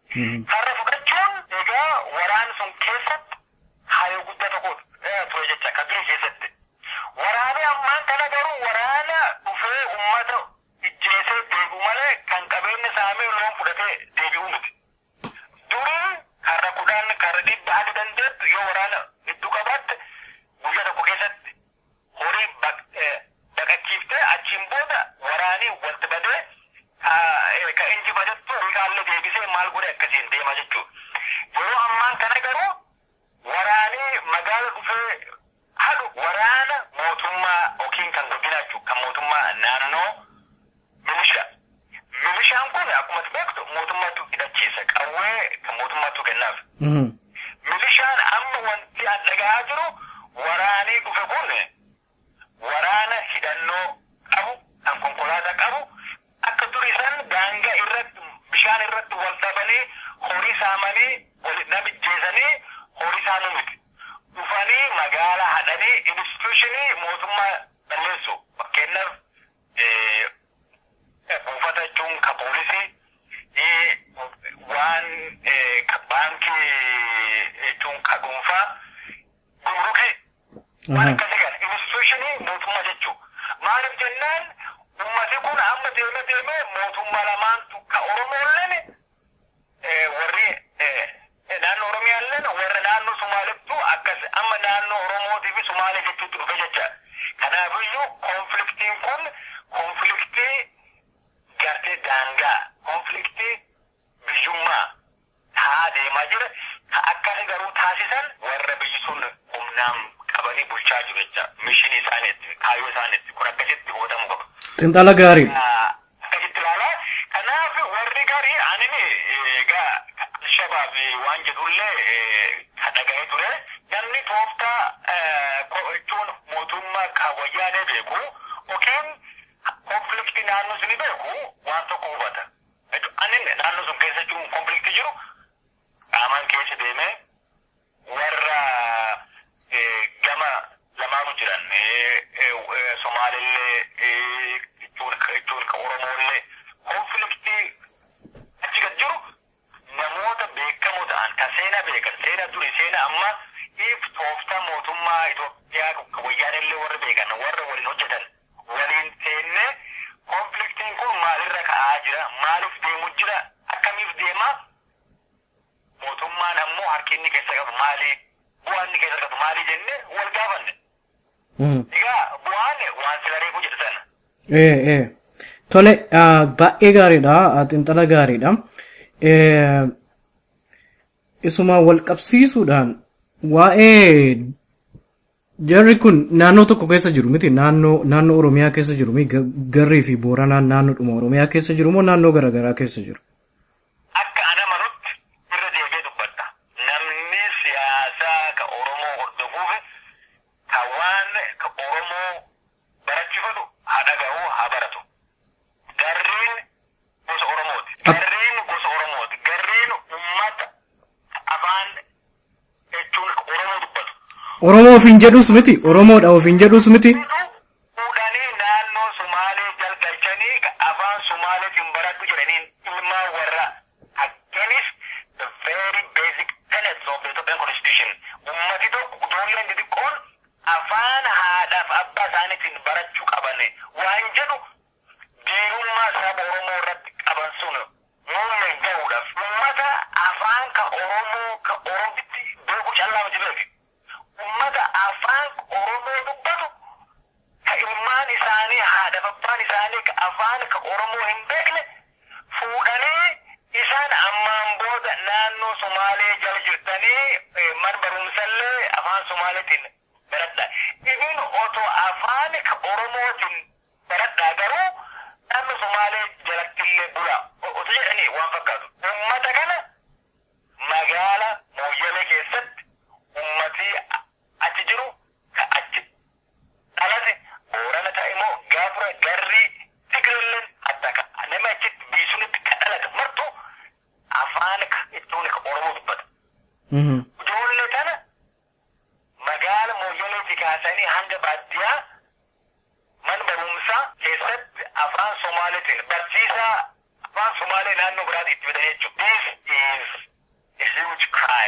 S2: Har'a fudhachuun egaa waraan sun keessatti haayoo guddaa tokko ture jecha kan ture keessatti. Waraanni ammaan kana garuu waraana dhufee uummata ijjeesee deebi'u malee kan qabeenya saamee loon fudhatee deebi'u miti. Durii karra kudhan karra dhibba hadi dandeettu yoo waraana hedduu qabaatte guyyaa tokko keessatti horii baqachiiftee achiin booda waraanii walitti badee ka injifatettu rikaallee deebisee maal godhe akkasiin deema jechuudha. Yeroo ammaan kana garuu waraanii magaala dhufee halu waraana mootummaa yookiin kan guddinaa jechuudha kan mootummaa naannoo milishaa. Milishaan kun akkuma beektu mootummaatu hidhachiisa qawwee kan mootummaatu kennaaf. Milishaan amma wanti an dhagahaa jiru waraanii dhufe kun waraana hidhannoo qabu kan konkolaataa qabu akka durii san daangaa irratti bishaan irratti wal dhabanii horii saamanii wal namijjeesanii horii saamuu miti. Dhufanii magaalaa hadhanii instituushinii mootummaa balleessu fakkeenyaaf buufata jechuun ka poolisii waan ka baankii jechuun ka dhuunfaa gumrukii waan akkasii kana instituushinii mootummaa jechuu maaliif jennaan ummati kun amma deeme deeme mootummaa lamaantu ka oromoolleen warri naannoo oromiyaalleen warra naannoo sumaalittu akkas amma naannoo oromootii fi sumaalee jechuutti dhufe jecha kanaafiyyuu konfliktiin kun konfliktii gartee daangaa konfliktii biyyummaa taa deemaa jira ka akkasi garuu taasisan warra biyyi sun humnaan qabanii bulchaa jiru jecha mishinii isaaniitti kaayyoo isaaniitti kun akkasitti hubatamu qaba.
S1: Xinxala gaarii.
S2: Akkasitti ilaalaa kanaaf warri gaarii anini egaa shabaab waan jedhullee ka dhaga'ee ture namni tooftaa jechuun mootummaa kaawwayyaanee beeku yookiin konfliktii naannoo suni beeku waan tokko hubata. Anin naannoo sun keessa jiru konfliktii jiru qaamaan keessa deemee warra gama lamaanu jiran Somaalillee jechuun ka Oromollee konfliktii achi gad jiru namoota beekamoo ta'an kan seenaa beekan seenaa duri seenaa amma if tooftaa mootummaa Itoophiyaa ka wayyaanillee warra beekan warra waliin hojjetan waliin teennee konfliktiin kun maalirra ka'aa jira maaliif deemu jira akkamiif deema mootummaan ammoo harki inni keessa qabu maali bu'aan inni keessa qabu maali jenne wal gaafanne. Egaa bu'aan waan sila reefu jedhu sana.
S1: Ee ee tole baay'ee gaariidha xinxala gaariidha. Isuma wal qabsiisuudhaan waa'ee Jarri kun naannoo tokko keessa jiru miti naannoo naannoo Oromiyaa keessa jiru mi garrii fi Booranaan naannoodhuma Oromiyaa keessa jiru moo naannoo garaagaraa keessa jiru?
S2: Akka ana manutti irra deebi'ee dubbadha. Namni siyaasaa ka Oromoo hordofuuf ka waan ka Oromoo barachifatu haa dhaga'u haa baratu. Garriin gosa Oromooti. Garriin gosa Oromooti. Garriin uummata afaan jechuun Oromoo dubbatu.
S1: Oromoo ofiin jedhus miti Oromoodha ofiin jedhus miti.
S2: Fuudhanii naannoo Sumaalee jalgalchanii afaan Sumaaleetiin baradhu jedhaniin ilmaan warra aganis the very basic tenets of the Ethiopian constitution. Ummati tokko ijoolleen xixiqqoon afaan haadhaaf abbaa isaaniitiin barachuu qaban waan jedhu diinummaa saba Oromoo irratti qaban sun muummeen gahuudhaaf ummata afaan ka Oromoo ka Oromitti beeku callaa miti beeku. ummata afaan oromoo dubbatu ka ilmaan isaanii haadha abbaan isaanii ka afaan ka oromoo hin beekne fuudhanii isaan ammaan booda naannoo somaalee jala jirtanii man barumsallee afaan somaaleetiin baradha. Ibin otoo afaan ka oromootiin baradha garuu naannoo somaalee jalattillee bula. Otoo jedhanii waan fakkaatu. Ummata kana magaala mooyyalee keessatti ummatii achi jiru ka achi dhalate boorana ta'e immoo gaafura garrii tigrilleen adda ka nama achitti biisunitti ka dhalate martu afaan ka jechuun ka oromoo dubbata. Ijoollee tana magaala mooyyaleetti kaasanii hanga baadiyyaa man barumsaa keessatti afaan somaaliitiin barsiisaa afaan somaalee naannoo biraatti itti fidan jechuudha. This is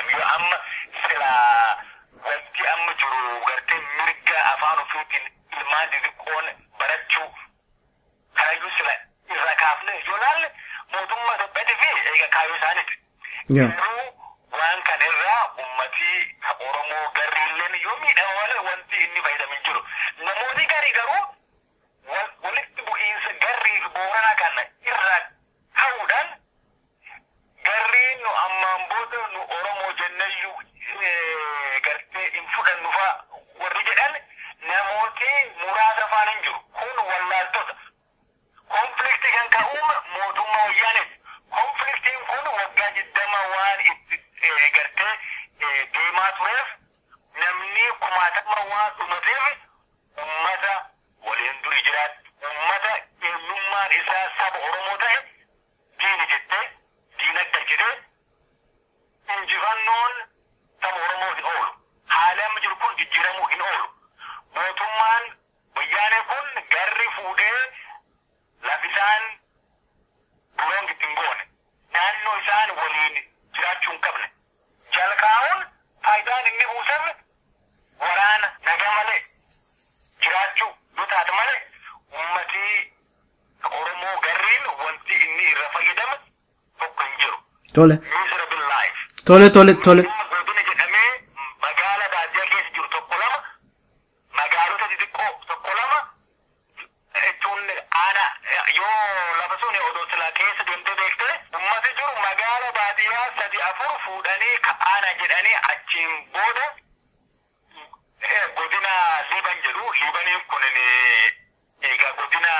S2: yoo amma sila wanti amma jiru gartee mirga afaan ofiitiin ilmaan xixiqqoon barachuu karayyuu sila irra kaafne yoo laalle mootummaa Itoophiyaati fi eega kaayyoo isaaniiti. Garuu waan kana irraa ummatii Oromoo garri illeen yoo miidhama malee wanti inni fayyadamin jiru. Namoonni garii garuu walitti bu'iinsa garrii fi booranaa kana irraa ka'uudhaan garriin nu ammaan booda nu Oromoo jennayyuu gartee hin fudhannu fa'a warri jedhan namooti muraasa faana hin jiru. Kun wallaaltota. Konfliktii kan ka'uuma mootummaa wayyaaneeti. Konfliktiin kun waggaa jiddama waan itti gartee deemaa tureef namni kumaatama waan dhumateef ummata waliin duri jiraatu ummata eenyummaan isaa saba Oromoo ta'e diini jettee diinagda jedhee injifannoon saba Oromoo hin oolu. Haala amma jiru kun jijjiiramuu hin oolu. Mootummaan wayyaanee kun garri fuudhee lafisaan buloon ittiin goone. Naannoo isaan waliin jiraachuu hin qabne. Jalqaa'uun faayidaan inni buusan waraana nagaa malee jiraachuu yoo taate malee ummatii Oromoo garriin wanti inni irra fayyadamu tokko hin jiru.
S1: Tole.
S2: Miserable life.
S1: Tole tole tole.
S2: Godina jedhamee magaala baadiyyaa keessa jiru tokko lama magaalota xixiqqoo tokko lama jechuun aanaa yoo lafa sun odoo silaa keessa deemtee beektee ummati jiru magaala baadiyyaa sadi afur fuudhanii aanaa jedhanii achiin booda godina liiban jedhu liibaniin kun egaa godina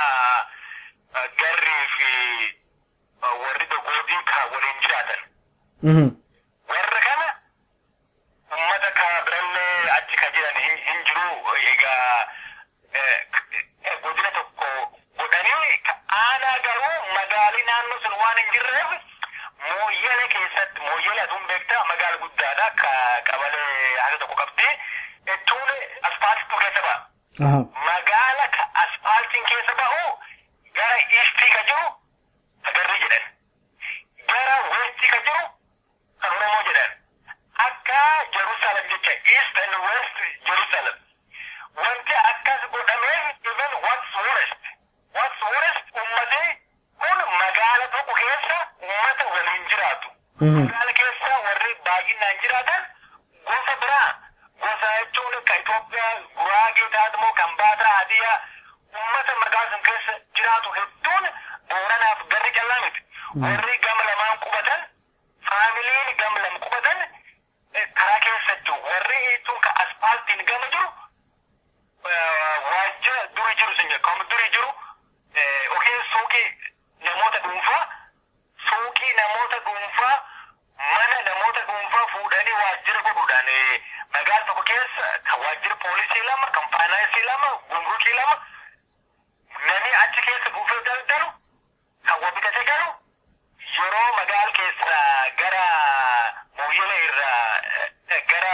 S2: garrii fi warri dogootii ka waliin jiraatan. warra kana ummata ka birallee achi ka jiran hin jiru egaa godina tokko godhanii aanaa garuu magaalii naannoo sun waan hin jirreef mooyyala keessatti mooyyala aduun beektaa magaala guddaadha ka qabalee haga tokko qabdi jechuun asfaaltitu keessa ba'a. Magaala ka asfaaltiin keessa ba'u gara iistii ka jiru sagarrii jedhan. Gara westii ka jiru kan Oromoo jedhan akka Jerusalem jecha East and West Jerusalem. Wanti akkas godhameef even what's worst what's worst ummati kun magaala tokko keessa ummata waliin jiraatu. Magaala keessa warri baay'inaan jiraatan gosa biraa gosa jechuun kan Itoophiyaa Guraagee taatmoo kan Baataa Hadiyaa ummata magaala sun keessa jiraatu hedduun Booranaaf garri callaa miti. Warri gama lamaan qubatan faamiliin gama lama qubatan karaa keessa jiru warri jechuun ka asfaaltiin gama jiru waajjira duri jiru sun kan duri jiru yookiin suuqii namoota dhuunfaa suuqii namoota dhuunfaa mana namoota dhuunfaa fuudhanii waajjira godhuudhaan magaala tokko keessa kan waajjira poolisii lama kan faayinaansii lama gumrukii lama namni achi keessa buufee daldalu kan wabitatee galu yeroo magaala keessa gara mooyyala irraa gara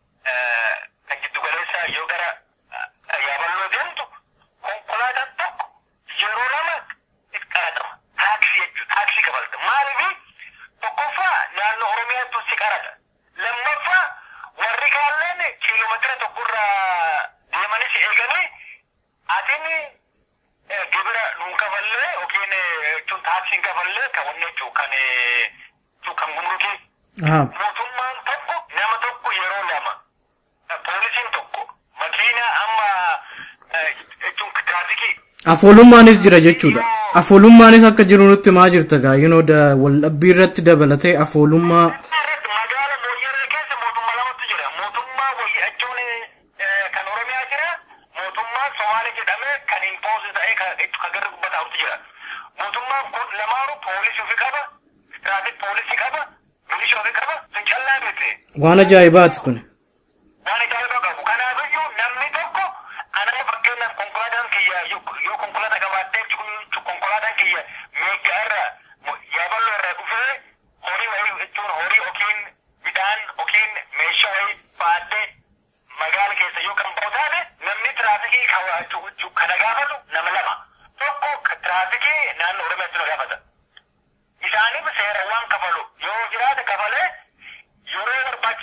S2: kan jiddu galeessaa yoo gara yaaballoo deemtu konkolaataan tokko yeroo lama qaratama taaksii jechuudha taaksii kabalta maaliif tokkoffaa naannoo oromiyaattu si qarata lammaffaa warri kaalleen kiiloomeetira tokkorraa deemanii si eeganii atin gibira nuun kafallee yookiin jechuun taaksiin kafallee kan wanni jechuun kan kan gumrukii. Mootummaan tokko nama tokko yeroo lama poolisiin tokko makiina amma jechuun tiraafikii.
S1: Afoolummaanis jira jechuudha. Afoolummaanis akka jiru nutti maa jirta gaa yinoo waldhabbii irratti dabalatee afoolummaa.
S2: Magaala mooyyaree keessa mootummaa lamatu jira. Mootummaa jechuun kan Oromiyaa jira. Mootummaa Somaalee jedhamee kan impoos ta'ee kan garri gubbataa'utu jira. Mootummaan kun lamaanuu poolisii ofii qaba. Tiraafik poolisii qaba. Milishaa ofii qaba. Sun callaa miti.
S1: Waan ajaa'ibaati kun.
S2: Waan ajaa'ibaa qabu. Kanaafiyyuu namni tokko anama fakkeenyaaf konkolaataan kiyya yoo konkolaataa qabaattee konkolaataan kiyya meeggaa irraa yaaballoo irraa dhufee horii wayii jechuun horii yookiin midhaan yookiin meeshaa wayii baadhee magaala keessa yoo kan ba'u taate namni tiraafikii kana gaafatu nama lama tokko tiraafikii naannoo oromiyaatti nu gaafata. Isaaniif seerawwan kafalu yoo jiraate kafalee yeroo barbaachisu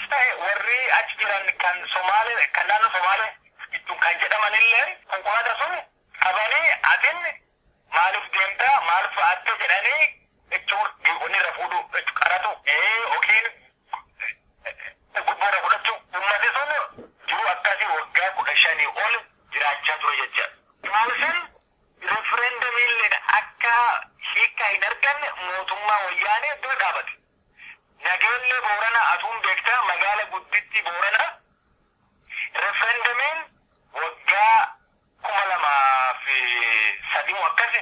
S2: jiran kan Somaalee kan naannoo Somaalee ittiin kan jedhamanillee konkolaataa sun qabanii atin maaliif deemtaa maaliif fa'aatte jedhanii jechuun wanni irra fuudhu qaratu yookiin gubboorra fudhachuu ummati sun jiru akkasii waggaa kudha shanii ol jiraachaa ture jecha. Maalifin referendamiilleen akka hiikkaa hin arganne mootummaa wayyaanee dura dhaabate. Nageellee Boorana atuun beektaa magaala gudditti Boorana referendamiin waggaa kuma lamaa fi sadii moo akkasi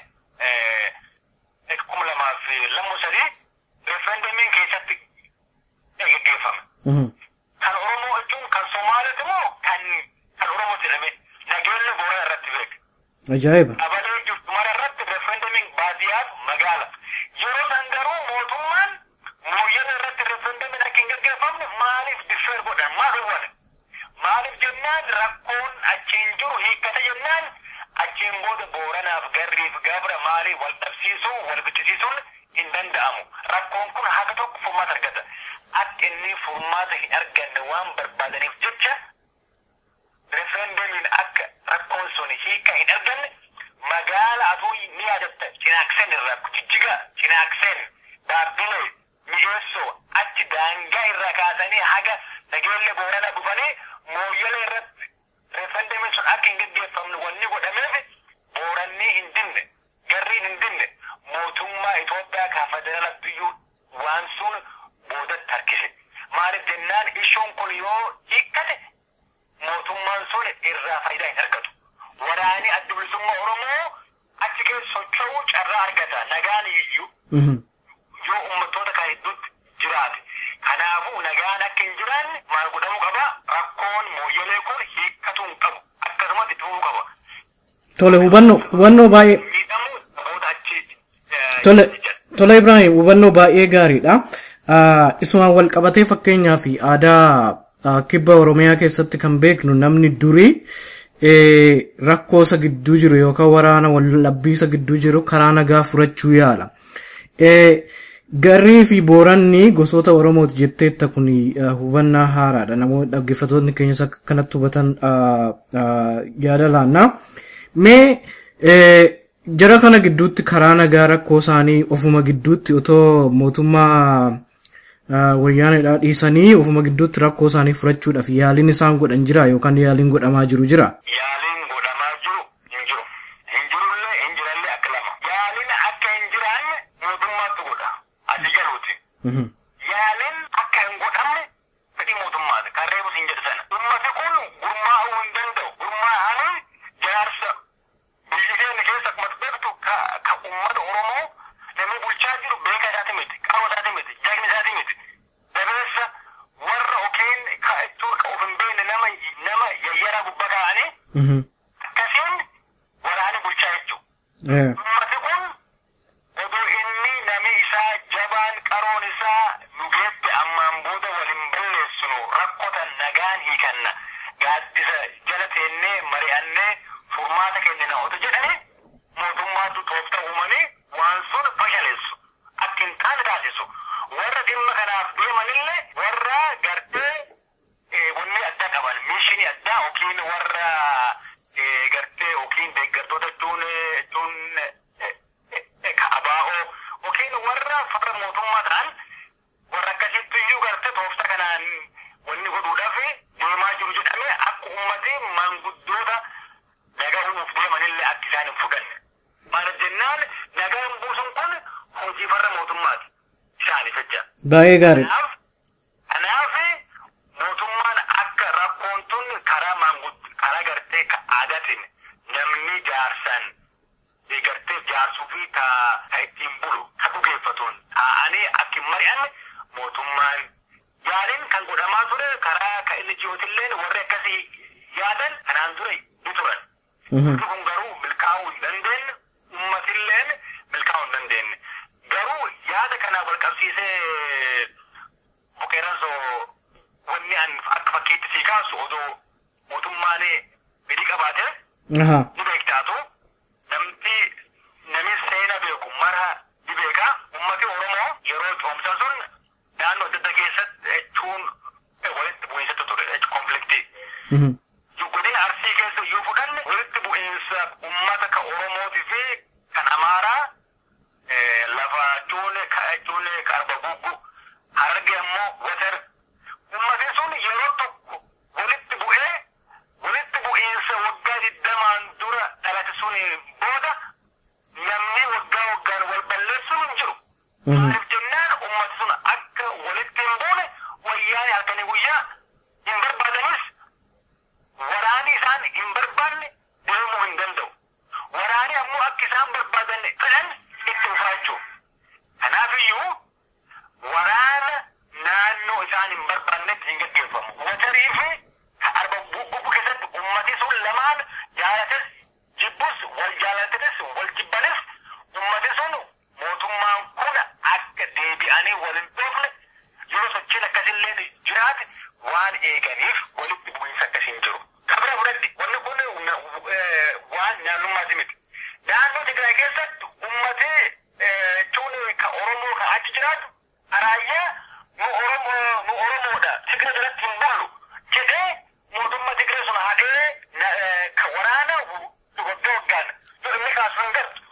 S2: kuma lamaa fi lammu sadii referendamiin keessatti gaggeeffame. Kan Oromoo jechuun kan Somaaliiti moo kan kan Oromoo jedhame nageellee Boorana irratti beeka.
S1: Ajaa'iba.
S2: Abalee jirtu mara irratti referendamiin baadiyyaaf magaala. Yeroo san garuu mootummaan mooyyana irratti referendamiin akka hin gaggeeffamne maaliif diffeer godhan maal hubanne? Maaliif jennaan rakkoon achiin jiru hiikkata jennaan achiin booda booranaaf garriif gabra maaliif wal dhabsiisuu wal bichisiisuun hin danda'amu. Rakkoon kun haga tokko furmaata argata. Akka inni furmaata hin arganne waan barbaadaniif jecha referendamiin akka rakkoon sun hiika hin arganne magaala atuu ni yaadatta cinaakseen irraa jijjiga cinaakseen daabbilee mi'eessoo achi daangaa irraa kaasanii haga nageelle boorana dhufanii mooyyala irratti referendamiin sun akka hin gaggeeffamne wanni godhameef booranni hin dinne garriin hin dinne mootummaa Itoophiyaa kan federaala biyyuu waan sun boodatti harkise maaliif jennaan ishoon kun yoo hiikkate mootummaan sun irraa faayidaa hin argatu. Waraani adda bilisummaa Oromoo achi keessa socho'uu carraa argata. Nagaan iyyuu yoo uummattoota kan hedduutti jiraate. Kanaafuu nagaan akka hin jiraanne maal godhamuu qaba? Rakkoon mooyyalee kun hiikkatuu hin qabu. Akkasumas itti fufuu qaba.
S1: Tole hubannoo hubannoo baay'ee
S2: Miidhamuu namoota achi.
S1: tole tole Ibrahim hubannoo baay'ee gaariidha. Isumaan wal qabatee fakkeenyaa fi aadaa kibba Oromiyaa keessatti kan beeknu namni durii rakkoo isa gidduu jiru yookaan waraana wallabbii isa gidduu jiru karaa nagaa furachuu yaala. Garrii fi booranni gosoota Oromooti jetteetta kun hubannaa haaraadha. Namoonni dhaggeeffattoonni keenyas akka kanatti hubatan yaada laannaa. Mee jara kana gidduutti karaa nagaa rakkoo isaanii ofuma gidduutti otoo mootummaa wayyaanedhaa dhiisanii ofuma gidduutti rakkoo isaanii furachuudhaaf yaaliin isaan godhan jira yookaan yaaliin godhamaa jiru jira.
S2: Yaaliin godhamaa jiru hin jiru. Hin jirullee hin jirallee akka lama. Yaaliin akka hin jiraanne mootummaatu godha. Addi galuuti. Yaaliin akka hin godhamne fedhii mootummaati. Kan reebus hin jedhu sana. Ummati kun gurmaa'uu hin danda'u. Gurmaa'anii jaarsa biyyi keenya keessa akkuma beektu ka uummata Oromoo namni bulchaa jiru beeka isaati miti. Qaama isaati miti. Jagni isaati miti. Dabeessa warra okiin ka ittoo ka of hin beekne nama nama yayyaraa gubbaa kaa'anii akkasiin waraana bulchaa jechuudha. Ummati kun odoo inni nami isaa jabaan qaroon isaa nu geesse ammaan booda waliin balleessinu rakkotan nagaan hiikanna gaaddisa jala teennee mari'annee furmaata kennina otoo jedhani mootummaatu toofta uumanii waan sun fashaleessu akka hin taane taasisu warra dhimma kanaaf deemanillee warra gartee wanni addaa qaban miishinii addaa yookiin warra gartee yookiin deeggartoota jechuun jechuun abaa'oo yookiin warra farra mootummaa ta'an warra akkasitti iyyuu gartee toofta kanaan wanni godhuudhaaf deemaa jiru jedhamee akka uummatee maanguddoota nagaa uumuuf deemanillee akka isaan hin fudhanne. Maaliif jennaan nagaan buusuun kun hojii farra mootummaati isaaniif jecha.
S1: Baay'ee gaarii.
S2: Kanaaf kanaaf mootummaan akka rakkoon tun karaa maangud karaa gartee ka aadaatiin namni jaarsan gartee jaarsuu fi ka ka ittiin bulu ka dhugeeffatuun taa'anii akka hin mari'anne mootummaan yaaliin kan godhamaa ture karaa ka inni jiyootilleen warri akkasii yaadan kanaan dura ni turan. Kun garuu milkaa'uu hin dandeenye uummatilleen milkaa'uu hin dandeenye. Garuu yaada kanaa wal qabsiisee bukeeransoo wanni an akka fakkiitti sii kaasu odoo mootummaan fedhii qabaate ni beektaatu namti nami seena beeku mara ni beeka ummati oromoo yeroo coomsan sun naannoo adda addaa keessatti jechuun walitti bu'iinsatti ture godina arsii keessa yoo fudhanne walitti bu'iinsa ummata ka oromootii fi kan amaaraa lafa cuune ka cuune ka arba guggu harge ammoo watar ummati sun yeroo tokko walitti bu'ee walitti bu'iinsa waggaa digdamaan dura dhalate sun booda namni waggaa waggaan wal balleessuun hin jiru. Maaliif jennaan ummati sun akka walitti hin buune wayyaanee halkanii guyyaa hin barbaadanis waraani isaan hin barbaanne deemuu hin danda'u. Waraani ammoo akka isaan barbaadan fedhan itti uffaachuu. Kanaafiyyuu waraana naannoo isaan hin barbaannetti hin gaggeeffamu. Watarii fi arba bubbu keessatti ummati sun lamaan jaalates jibbus wal jaalatanis wal jibbanis ummati sun mootummaan kun akka deebi'anii wal hin dhoofne yeroo sochiin akkasillee jiraate waan eeganiif walitti bu'iinsa akkasiin jiru. Kabira fudhadhi wanni kun waan naannummaati miti. Naannoo Tigraay keessatti ummati cuun ka Oromoo ka achi jiraatu araayyaa nu Oromoo nu Oromoodha Tigra jalatti hin bulu jedhee mootummaa Tigree sun hadhee ka waraana waggaa waggaan inni kaasu hin gartu.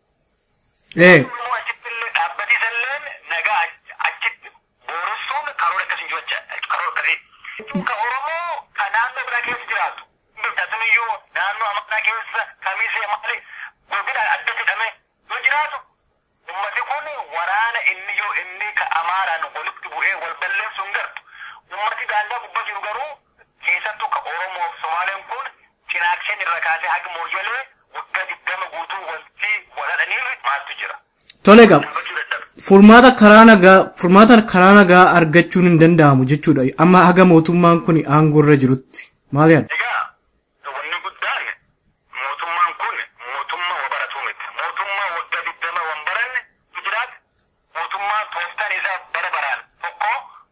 S1: ee
S2: Immoo achitti illee dhaabbatiisalleen nagaa achitti booressuun karoora akkasii jecha karoora akkasii. Ka Oromoo ka naannoo biraa keessa jiraatu. Tasuniyyuu naannoo Amaaraa keessa kamisee maali godina adda jedhame yoo jiraatu. Ummati kun waraana inni yoo inni ka Amaaraan walitti bu'ee wal balleessu hin gartu. Ummati daangaa gubbaa jiru garuu keessattuu ka Oromoo fi Somaaleen kun cinaakseen irra kaasee haga mooyyalee waggaa digdama guutuu wanti waladhaniirri maaltu jira.
S1: tole qaba.
S2: Dubbachuu dadhabe.
S1: Furmaata karaa nagaa furmaata karaa nagaa argachuun hin danda'amu jechuudha. Amma haga mootummaan kun aangoo irra jirutti. Maal yaadda?
S2: Egaa wanni guddaan mootummaan kun mootummaa wabaratuu miti. Mootummaa waggaa digdama wan baranne jiraate mootummaan tooftaan isaa bara baraan tokko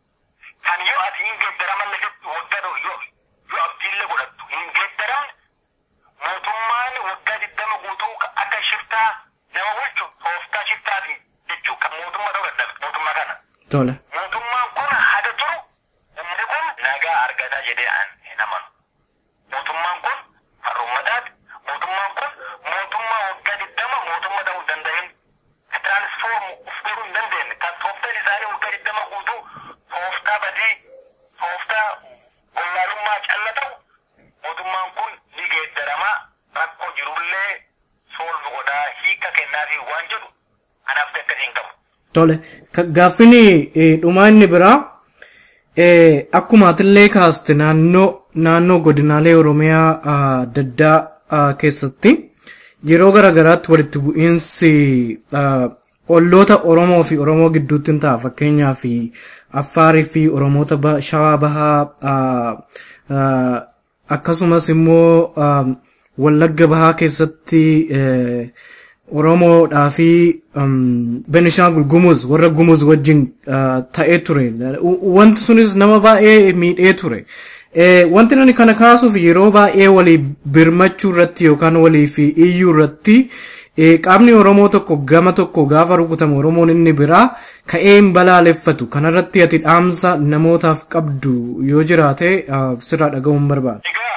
S2: kan yoo ati hin geeddaraman lafitti waggaa yoo yoo abdiillee godhattu hin geeddaramne mootummaan waggaa digdama guutuu akka shiftaa nama bulchu tooftaa shiftaati jechuu kan mootummaa ta'uu dadhabe mootummaa kana.
S1: Tole.
S2: mootummaan kun hada turu ummati kun nagaa argataa jedhee an hin amanu. Mootummaan kun harrummataati. Mootummaan kun mootummaa waggaa digdama mootummaa ta'uu hin danda'in. Ka tiraansfoormu uf godhuu hin dandeenye. Kan tooftaan isaanii waggaa digdama guutuu tooftaa badii tooftaa wallaalummaa calla ta'u mootummaan kun ni geeddaramaa rakkoo jirullee soolvi godhaa hiika kennaafi waan jedhu anaaf akkasii hin qabu.
S1: Tole. Ka- Gaaffiin eh, dhumaa inni biraa eh, akkuma atillee kaaste naannoo naannoo godinaalee Oromiyaa ah, adda addaa ah, keessatti yeroo garaagaraatti walitti bu'iinsi ah, olloota Oromoo fi Oromoo gidduutti hin ta'a fakkeenyaaf Affaarii fi Oromoota ba- Shawaa Bahaa ah, ah, akkasumas immoo ah, Wallagga Bahaa keessatti eh, Oromoodhaa fi um, Benishaangul Gumuz warra Gumuz wajjin uh, ta'ee ture. U- Wanti sunis nama baay'ee miidhee ture. Eh, wanti nani kana kaasuuf yeroo baay'ee walii birmachuu irratti yookaan walii fi iyyuu irratti eh, qaamni Oromoo tokko gama tokko gaafa rukutamu Oromoon inni biraa ka'ee hin balaaleffatu. Kanarratti ati dhaamsa namootaaf qabdu yoo jiraate uh, sirraa dhaga'uun barbaada.
S2: Egaa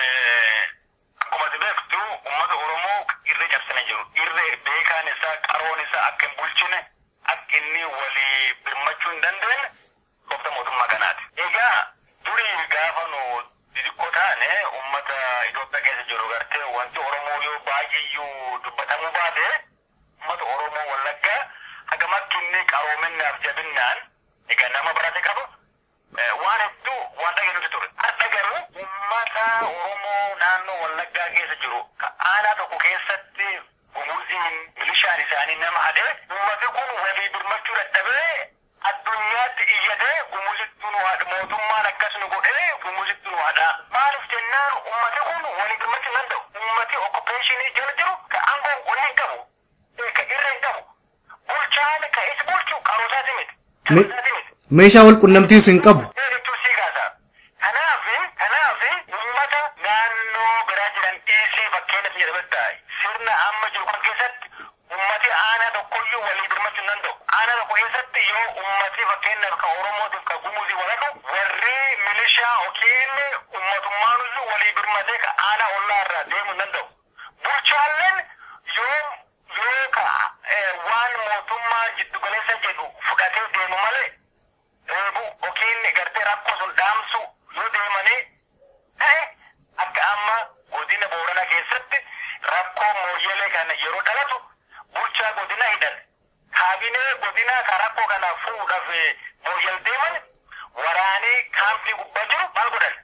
S2: akkuma ati beektu uummata Oromoo irree cabsanii jiru. Irree beekaan isaa qaroon isaa akka hin bulchine akka inni walii birmachuu hin dandeenye goofta mootummaa kanaati. Egaa durii gaafa nu xixiqqoo taane uummata Itoophiyaa keessa jiru gartee wanti Oromoo yoo baay'eeyyuu dubbatamuu baate uummata Oromoo Wallaggaa hagamatti inni qaroominaaf jabinnaan egaa nama barate qabu Eh, waan hedduu waan dhageenyutu ture. Har'a garuu uummata Oromoo naannoo Wallaggaa keessa jiru ka aanaa tokko keessatti gumuziin milishaan isaanii nama hadhee uummati kun walii birmachuu dadhabee addunyaatti iyyatee gumuzittu nu hadha mootummaan akkas nu godhee gumuzittu nu hadha. Maaliif jennaan uummati kun walii birmachuu hin danda'u. Uummati okkupeeshinii jala jiru ka aangoo waliin hin qabu. eh, Ka irra hin qabu. Bulchaan ka isa bulchu qarootaati miti.
S1: Me-
S2: Qarootaati miti.
S1: Meeshaa wal qunnamtiis hin qabu.
S2: Jechuun si kaasa. Kanaaf kanaaf uummata naannoo biraa jiran dhiisii fakkeenyaaf jedhametta sirna amma jiru kan keessatti uummati aanaa tokkoyyuu walii birmachuu hin danda'u. Aanaa tokko keessatti yoo uummati fakkeenyaaf ka Oromootiif ka Gumuzii walaqu warri milishaa yookiin uummatummaan iyyuu walii birmatee ka aanaa ollaa irraa deemuu hin danda'u. Bulchaalleen yoo yoo ka waan mootummaa jiddu galeessa jedhu fudhatee deemu malee reebu yookiin gartee rakkoo sun dhaamsu yoo deemanii ta'e akka amma godina Booranaa keessatti rakkoo mooyyelee kana yeroo dhalatu bulchaa godina hidhan kaabinee godinaa ka rakkoo kana fuudhaaf mooyyel deeman waraanii kaampii gubbaa jiru maal godhan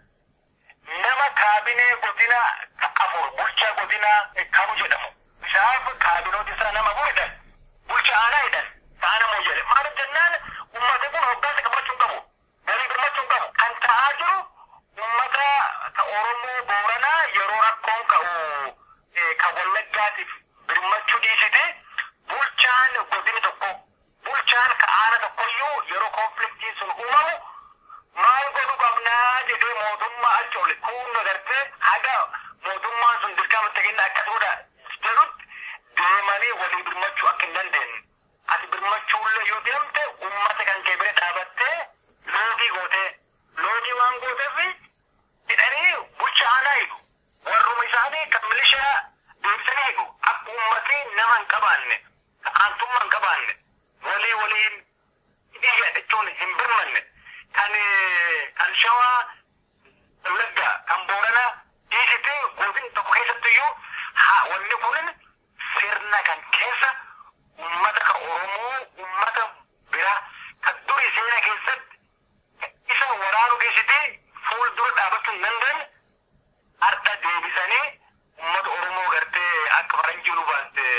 S2: nama kaabinee godina afur bulchaa godina kamu jedhamu isaaf kaabinooti isaa nama afur hidhan bulcha aanaa hidhan taana mooyyele maaliif jennaan ummata kun hoggaansa qabachuu hin qabu galii birmachuu hin qabu kan ta'aa jiru ummata ka oromoo booranaa yeroo rakkoon ka'u ka wallaggaatiif birmachuu dhiisite bulchaan godini tokko bulchaan ka aana tokkoyyuu yeroo konfliktiin sun uumamu maal godhu qabnaa jedhee mootummaa achi ol kuunna gartee haga mootummaan sun dirqamatti kenna akkasuudha jedhutti deemanii walii birmachuu akka hin dandeenye. Ati birmachuullee yoo deemte uummata kan kee bira dhaabattee loogii gootee loogii waan gooteef hidhanii bulcha aanaa hiiku. Warruma isaanii kan milishaa deebisanii hiiku. Akka uummatni nama hin qabaanne, aantummaa hin qabaanne, walii waliin dhiiga jechuun hin birmanne. Kan kan shawaa wallaggaa kan booranaa dhiisite godina tokko keessatti iyyuu haa wanni kunin sirna kan keessa ummata ka oromoo ummata bira ka duri seena keessatti isa waraanu keessatti fuuldura dhaabachuu hin dandeenye har'a deebisanii ummata oromoo gartee akka faranjii nu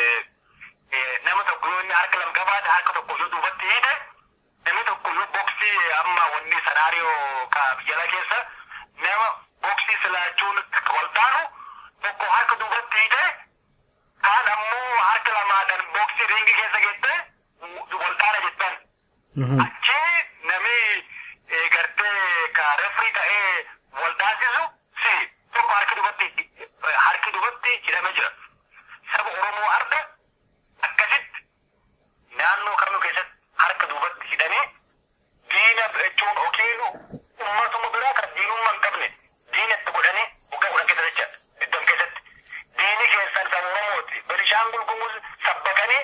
S2: baaste nama tokko yoo inni harka lama qabaate harka tokko yoo duubatti hiite namni tokko yoo boksii amma wanni sanaariyoo ka jala keessa nama boksii silaachuun wal taanu tokko harka duubatti hiite kaan ammoo harka lamaadhaan boksii ringi keessa geette wal taana jettan. Achi nami gartee ka refrii ta'ee wal taasisu si tokko harki duubatti harki duubatti hidhamee jira. Saba Oromoo arda akkasitti naannoo kamuu keessatti harka duubatti hidhanii diina jechuun yookiin uummatuma biraa kan diinummaa hin qabne diinatti godhanii waggaa kudhan keessa jecha iddoo keessatti diini keessan kan Oromooti Benishaangul Gumuz sabbakanii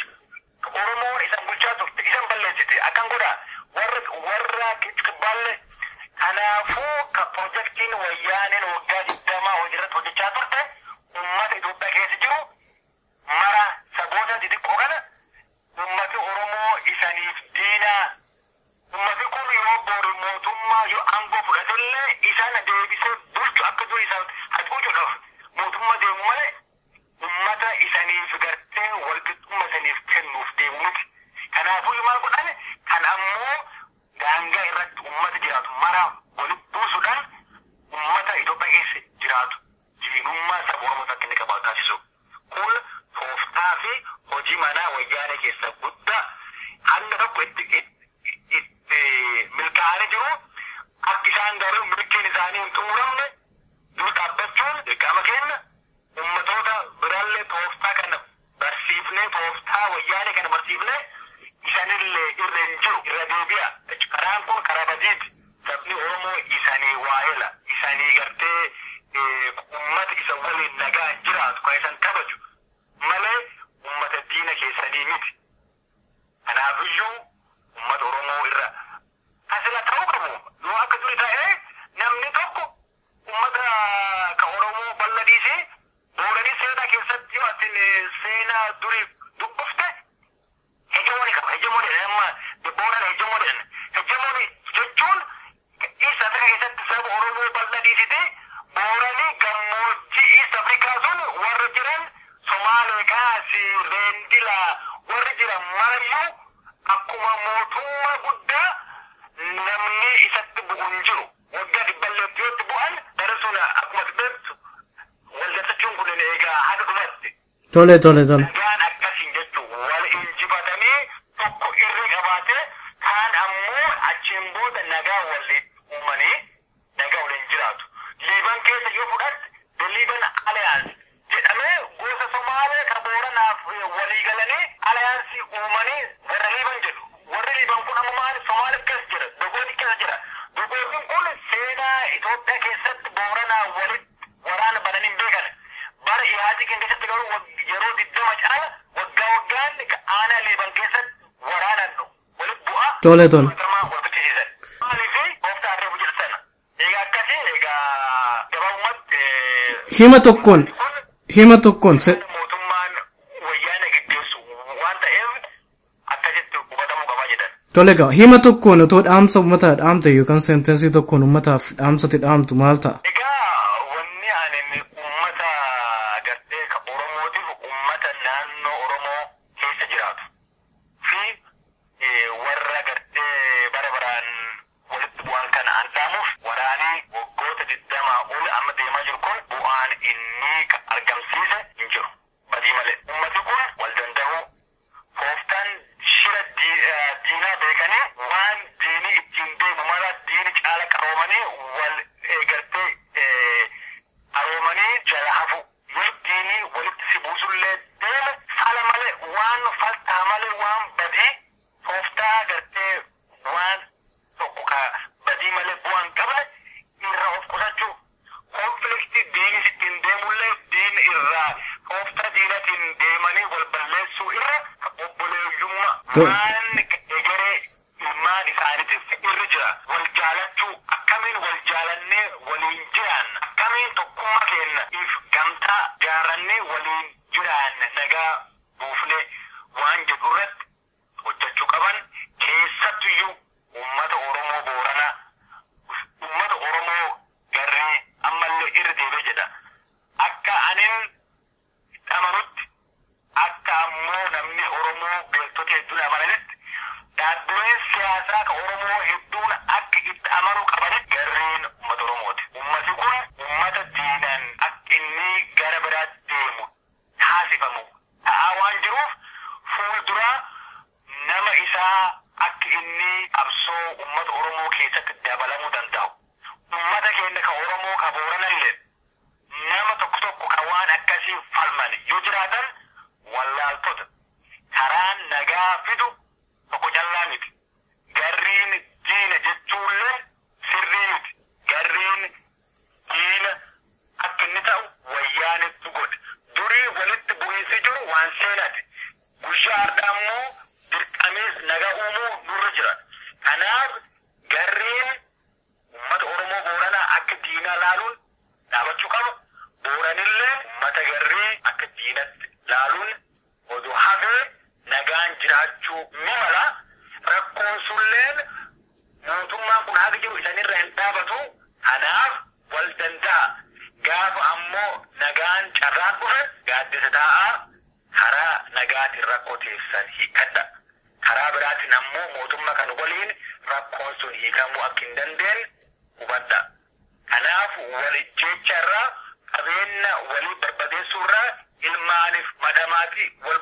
S2: Oromoon isan bulchaa turte isan balleessite akkan godha warra warra kibbaalle kanaafuu ka pirojektiin wayyaaneen waggaa digdamaa hojiirratti hojjechaa turte uummata Itoophiyaa keessa jiru mara saboota xixiqqoo kana ummati Oromoo isaniif diinaa ummati kun yoo boru mootummaa yoo aangoo fudhatellee isaan deebisee bulchu akka dur isaan hacuucuudhaaf mootummaa deemu malee ummata isaniif gartee walqixxummaa isaniif kennuuf deemu miti. Kanaafuu maal godhan kan ammoo daangaa irratti ummata jiraatu mara walitti buusuudhaan ummata Itoophiyaa keessa jiraatu diinummaa saba Oromoo akka inni qabaatu taasisu. Kun tooftaa fi hojii manaa wayyaanee keessa guddaa hanga tokko itti itti milkaa'anii jiru akka isaan garuu milkiin isaanii hin xumuramne dur dhaabbachuun dirqama kenna ummatoota biraallee tooftaa kana barsiifnee tooftaa wayyaanee kana barsiifnee isanillee irra hin jiru irra deebi'a karaan kun karaa badiiti sabni oromoo isanii waa'ela isanii gartee ummata isa waliin nagaa jiraatu kan isan kabaju malee ummata diina keessanii miti kanaafiyyuu ummata oromoo irra asila ta'uu qabu yoo akka duri ta'ee namni tokko ummata ka oromoo balla dhiisee booranii seenaa keessatti yoo atin seenaa duri dubbifte hegemooni qaba hegemooni amma booran hegemooni hegemooni jechuun east afrika keessatti saba oromoo balla dhiisite booranii gammoojjii east afrikaa sun warra jiran somaalee kaasi reendila warri jiran marayyuu akkuma mootummaa guddaa namni isatti bu'u hin jiru waggaa dhibballeetti yootti bu'an gara sun akkuma beektu waldattachuun kun eegaa haga dhumatti
S1: Tole tole tole.
S2: nagaan akkasiin jechuun wal injifatamee tokko irri qabaatee kaan ammoo achiin booda nagaa walii uumanii nagaa waliin jiraatu. Liiban keessa yoo fudhatte the Liban Alliance jedhamee gosa Somaalee ka Booranaaf walii galanii aliyaansii uumanii warra Liiban jedhu. Warri Liiban kun amma maali Somaalee keessa jira, Dogooni keessa jira. Dogoonni kun seera seenaa Itoophiyaa keessatti booranaa walitti waraana banan hin beekan. Bara ihaatii kan keessatti garuu yeroo digdama caala waggaa waggaan aanaa liiban keessatti waraanaan walitti bu'aa.
S1: Tole tole.
S2: Wal bichisiisan. Maalii fi ooftaa harree bujirsan. Egaa akkasii egaa gabaabumatti.
S1: Hima tokkoon hima tokkoon
S2: mootummaan wayyaana gaggeessu waan ta'eef akkasitti hubatamuu qabaa jedhan.
S1: Tole egaa hima tokkoon otoo dhaamsa uummataa dhaamte yookaan seentensii tokkoon uummataaf dhaamsatti dhaamtu maal ta'a?
S2: Egaa wanni ani uummata gartee ka Oromootiif uummata naannoo Oromoo keessa jiraatu fi warra gartee bara baraan walitti bu'an kana an dhaamuuf waraanii waggoota digdamaa ol amma deemaa jiru kun bu'aan inni argamsiise hin jiru. Badii malee. Uummati kun wal danda'uu Kooftaan shira diinaa beekanii waan diinii ittiin deemu mara diini caala qaroomanii wal gartee aroomanii jala hafu. Yoo diinii walitti si buusullee deeme fala malee waan faltaa malee waan badii kooftaa gartee waan tokko ka badii malee bu'aan qabne irraa of qusachuu. Konfliktii diini ittiin deemullee diini irraa kooftaa diinatiin deemanii wal balleessuu irra obboleeyyummaa waan egeree ilmaan isaaniitiif irra jira wal jaalachuu akkamiin wal jaalannee waliin jiraan akkamiin tokkummaa keenya if gamtaa jaarannee waliin jiraan nagaa buufnee waan jedhu irratti hojjechuu qaban keessattuyyuu uummata Oromoo Booranaa uummata Oromoo garree ammallee irra deebi'ee jedha akka anin amanutti akka ammoo namni Oromoo beektota hedduun amananitti dhaabbileen siyaasaa ka Oromoo hedduun akka itti amanuu qabanitti garreen uummata Oromooti. Uummati kun uummata diinaan akka inni gara biraatti deemu taasifamu ta'aa waan jiruuf fuulduraa nama isaa akka inni qabsoo uummata Oromoo keessatti dabalamuu danda'u. Uummata keenya ka Oromoo ka Booranallee nama tokko tokko ka waan akkasii falman yoo jiraatan wallaaltota karaan nagaa fidu tokko callaa miti. Garriin diina jechuullee sirrii miti. Garriin diina akka inni ta'u wayyaanitti godhe. Durii walitti bu'iinsi jiru waan seenaati. Guyyaa har'aa immoo dirqamees nagaa uumuu nurra jira. Kanaaf garriin uummata Oromoo Booranaa akka diinaa laaluun dhaabachuu qaba. Booranillee uummata garrii akka diinatti laaluun oduu hafee nagaan jiraachuu ni mala. Rakkoon sulleen mootummaan kun haga jiru isanirra hin dhaabatu. Kanaaf wal danda'a. Gaafa ammoo nagaan carraan dhufe gaaddisa taa'aa karaa nagaatiin rakkoo teessan hiikkadha. Karaa biraatiin ammoo mootummaa kan waliin rakkoon sun hiikamuu akka hin dandeenye hubadha. Kanaaf walijjecha irraa qabeenya walii barbadeessuu irraa ilmaaniif madamaati wal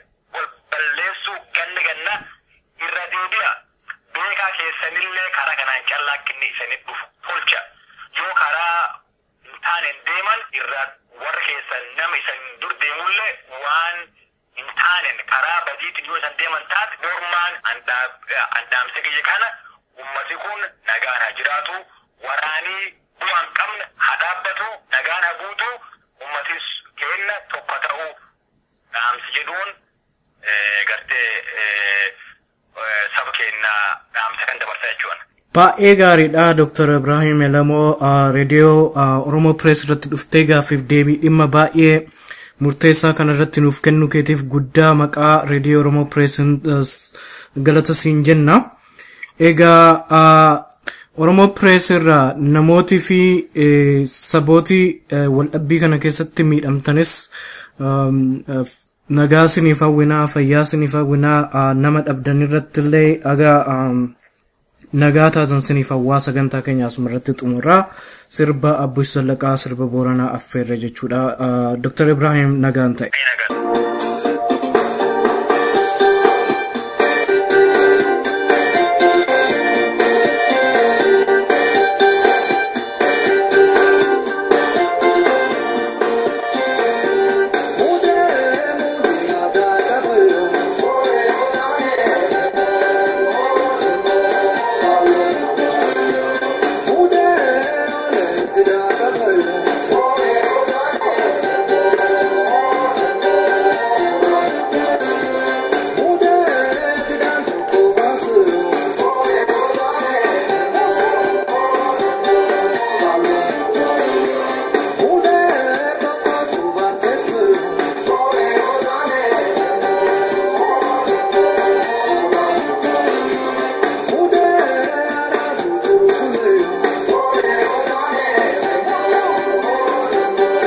S2: balleessuu ganna ganna irra deebi'a. Beekaa keessanillee karaa kanaan callaa akka inni isanitti dhufu tolcha. Yoo karaa hin taane deeman irraa warra keessan nama isan dur deemullee waan hin taanen karaa badiitiin yoo isan deeman taate mormaan andaamsa kiyya kana ummati kun nagaan haa jiraatu waraanii bu'aan qabne haa dhaabbatu nagaan haa guutu ummatis kenna tokko ta'uu dhaamsi jedhuun gartee saba keenyaa dhaamsa kan dabarsa jechuudha.
S1: Baay'ee gaariidha Dr. Ibrahim Elamoo reediyoo Oromoo Pirees irratti dhuftee gaaffiif deebii dhimma baay'ee murteessaa kana irratti nuuf kennu keetiif guddaa maqaa reediyoo Oromoo Pirees galata siin jenna. Egaa Oromoo Pirees irraa namootii fi sabootii waldhabbii kana keessatti miidhamtanis nagaa siniif hawwinaa fayyaa siniif hawwinaa nama dhabdan irratti illee agaa nagaa taatan siniif hawwaa sagantaa keenya asuma irratti xumurraa sirba abbush sallaqaa sirba booranaa affeerre jechuudha. Dr. Ibrahim nagaan ta'e.